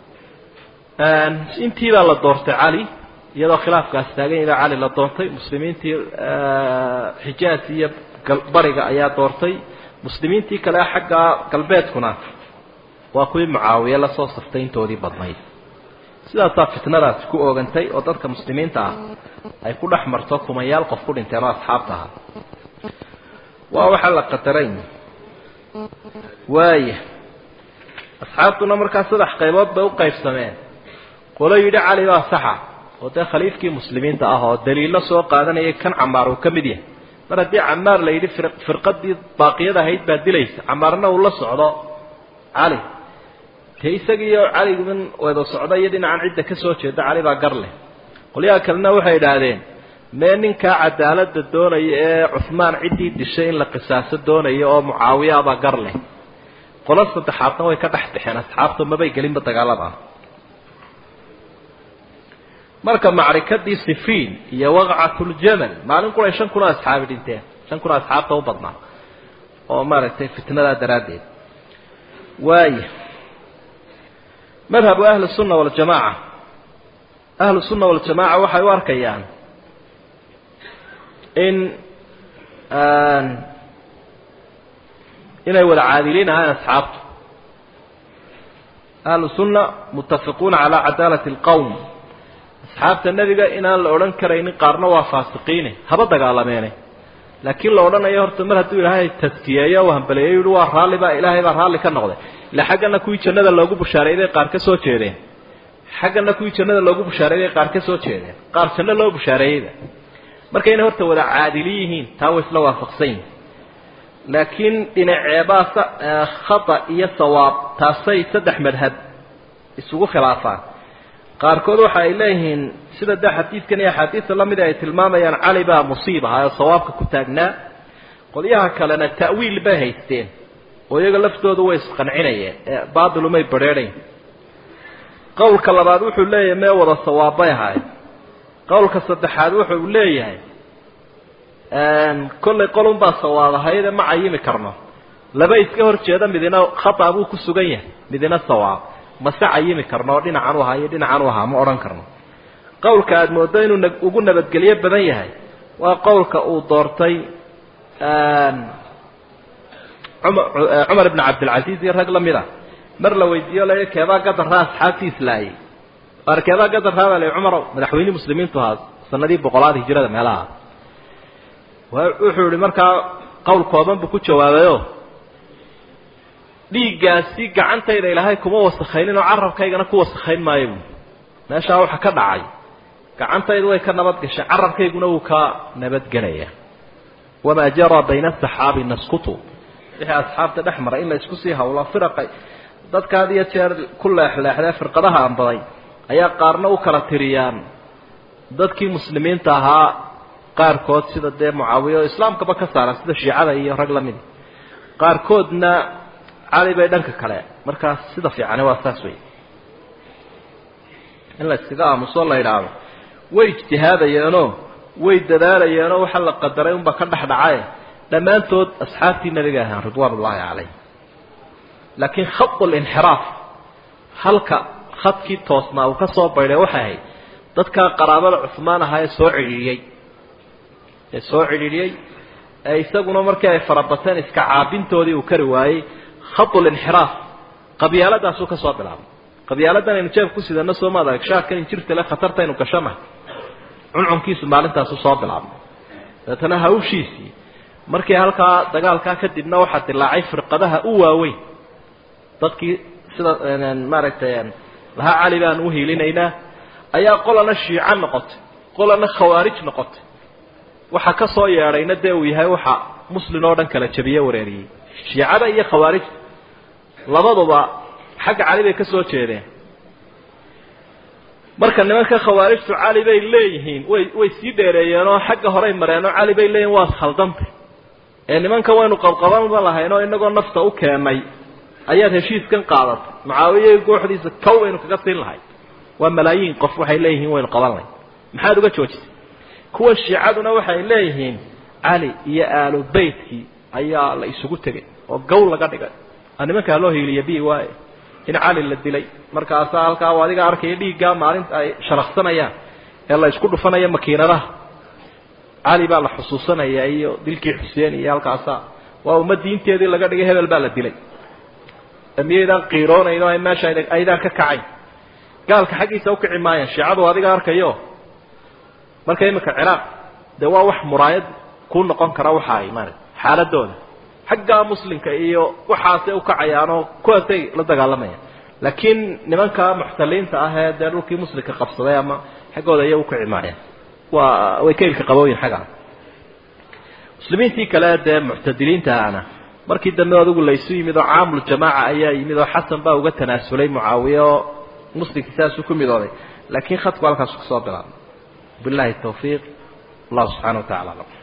intii baa la doortay cali iyadoo khilaafkaas taagan baa cali la doontay muslimiintii xijaas iyo bariga ayaa doortay muslimiintii kale xagga galbeedkuna waa kuwii mucaawiye lasoo saftay intoodii badnayd sidaasaa fitnadaasi ku oogantay oo dadka muslimiinta ah ay ku dhex marto kumayaal qof ku dhinteen oo asxaabta ahaa waa waxaa la qadaray waaya asxaabtuna markaa saddex qaybood bay u qaybsameen qolo yidhi cali baa saxa oo dee khaliifkii muslimiinta ah oo daliilo soo qaadanayay kan camaar uu ka mid yahay mar haddii camaar la yidhi firqadii baaqiyada ahayd baa dilaysa camaarna uu la socdo cali dee isagiiyo caligun wada socda iyo dhinacan cidda ka soo jeeda cali baa gar leh qolyaha kalena waxay idhaahdeen mee ninkaa cadaaladda doonaya ee cuhmaan ciddii dishay in la qisaaso doonaya oo mucaawiyaabaa gar leh qolo saddexaadna way ka dhex baxeen asxaabta mabay gelinba dagaalada ah marka macrikadii sifiin iyo waqcatuljamal maalin qura shan kun oo asxaabi dhinteen shan kun oo asxaabta u badnaa oo maaragtay fitnadaa daraaddeed waaya madhabu ahli sunna waljamaaca ahlu sunna waljamaaca waxay u arkayaan in inay wada caadiliin ahaan asxaabtu ahlu sunna mutafiquuna calaa cadaalati alqowm asxaabta nebiga inaan la odhan karaynin qaarna waa faasiqiine haba dagaalameene laakiin la odhanayo horta mar hadduu ilaahay taskiyeeyo u hambaleeyo yihi waa raalli baa ilaahay baa raalli ka noqday ila xaggana kuwii jannada loogu bushaareeyday qaar ka soo jeedeen xaggana kuwii jannada loogu bushaareeyday qaar ka soo jeedeen qaar janno loo bushaareeyeyda marka inay horta wada caadili yihiin taa way isla waafaqsan yihin laakiin dhinaceebaa khata iyo sawaab taasay saddex madhab isugu khilaafaan qaarkood waxa ay leeyihiin sida de xadiidkan iyo axaadiista la mida ay tilmaamayaan cali baa musiib ahaa oo sawaabka ku taagnaa qolyaha kalena ta'wiil bay haysteen oo iyaga laftoodu way isqancinayeen ee baatilumay badrheedhayn qowlka labaad wuxuu leeyahay mee wada sawaabbay ahaay qowlka saddexaad wuxuu leeyahay kollay qolunbaa sawaab ahayde ma cayimi karno laba iska hor jeeda midina khata buu ku sugan yahay midina sawaab mase cayimi karno oo dhinacan u ahaa iyo dhinacan u ahaa ma odhan karno qowlka aada mooddo inuu ugu nabadgelyo badan yahay waa qowlka uu doortay cumar ibn cabdilcasiis iyo rag la mid a mar la weydiiyo la keebaa gadarraa asxaabtii islaayay ar keebaa gadarraabaa la cumarow madaxweynihii muslimiintu ahaa sanadii boqolaad hijrada meelaha wuxuu yihi markaa qowl kooban buu ku jawaabayo dhiiggaasi gacantayda ilaahay kuma wasakaynin oo carabkaygana ku wasakayn maayo buui meeshaa waxa ka dhacay gacantaydu way ka nabad gashay carabkayguna wuu ka nabadgelaya wamaa jaraa bayna asaxaabi naskutu wixii asxaabta dhex maray in la isku sii hawlo firaqa dadka had iyo jeer ku leexleexdee firqadaha anbaday ayaa qaarna u kala tiriyaan dadkii muslimiinta ahaa qaarkood sida dee mucaawiya oo islaamkaba ka saaran sida shiicada iyo rag la midi qaarkoodna cali bay dhanka kale markaas sida fiicani waa saas wey in la iskaga aamuso la idhaahdo way ijtihaadayeenoo way dadaalayeenoo waxa la qadaray unbaa ka dhex dhacaye dhammaantood asxaabtii nabiga ahaan ridwaan ullaahi calayh laakiin khadu linxiraaf halka khadkii toosnaa uu ka soo baydhay waxay ahayd dadkaa qaraabada cuhmaan ahaa ee soo cidhiidhiyey ee soo cidhiidhiyey ee isaguna markii ay farabateen iska caabintoodii uu kari waayey khadu linxiraaf qabyaaladaasuu ka soo bilaabay qabyaaladan aynu jeeb ku sidano soo maad arag shaarkan injirta le khatartaynu gashanahay cuncunkiisu maalintaasu soo bilaabay dabeetana hawshiisii markii halkaa dagaalkaa kadibna waxaa dilaacay firqadaha u waaweyn dadkii sida maaragtay lahaa cali baan u hiilinaynaa ayaa qolana shiico noqotay qolana khawaarij noqotay waxa ka soo yeedhayna dee uu yahay waxa muslin oo dhan kala jabiye wareeriyey shiicada iyo khawaarijta labaduba xagga cali bay ka soo jeedeen marka nimanka khawaarijtu cali bay leeyihiin way way sii dheereeyeenoo xagga horey mareenoo cali bay leeyihin waad khaldantay ee nimanka waynu qabqabanba lahaynoo inagoo nafta u keenay ayaad heshiiskan qaadatay mucaawiye gooxdiisa kow aynu kaga siin lahay waa malaayiin qof waxay leeyihiin waynu qaban lahay maxaad uga joojisay kuwa shiicaduna waxay leeyihiin cali iyo aalu beytkii ayaa la isugu tegay oo gow laga dhigay nimankaa loo hiiliya bi waaye in cali la dilay markaasaa halkaa u adiga arkaya dhiiggaa maalinta ay sharaqsanayaan ee la isku dhufanaya makiinadaha cali baa la xusuusanaya iyo dilkii xuseen iyo halkaasa waa umma diinteedii laga dhigay hebel baa la dilay miyaydaan qiiroonayn oo meesha aydaan ka kacayn gaalka xaggiisa ukici maayaan shiicadu adiga arkayo marka iminka ciraaq dee waa wax muraayad kuu noqon kara waxa ay maarata xaaladooda xaggaa muslimka iyo waxaasay ukacayaanoo kuwaasay la dagaalamayaan laakiin nimanka muxtaliinta ah ee dee dhulkii muslimka qabsaday ama xaggooda iya ukici maayaan waa way ka ilka qabooyin xaggaa muslimiintii kale dee muctadiliinta ahna markii dambe adigu laysu yimid oo caamul jamaaca ayaa yimid oo xasan baa uga tanaasulay mucaawiye oo muslimkii saasuu ku midooday laakiin khadku halkaasu kasoo bilaabay billahi tawfiiq allah subxana wa tacala alam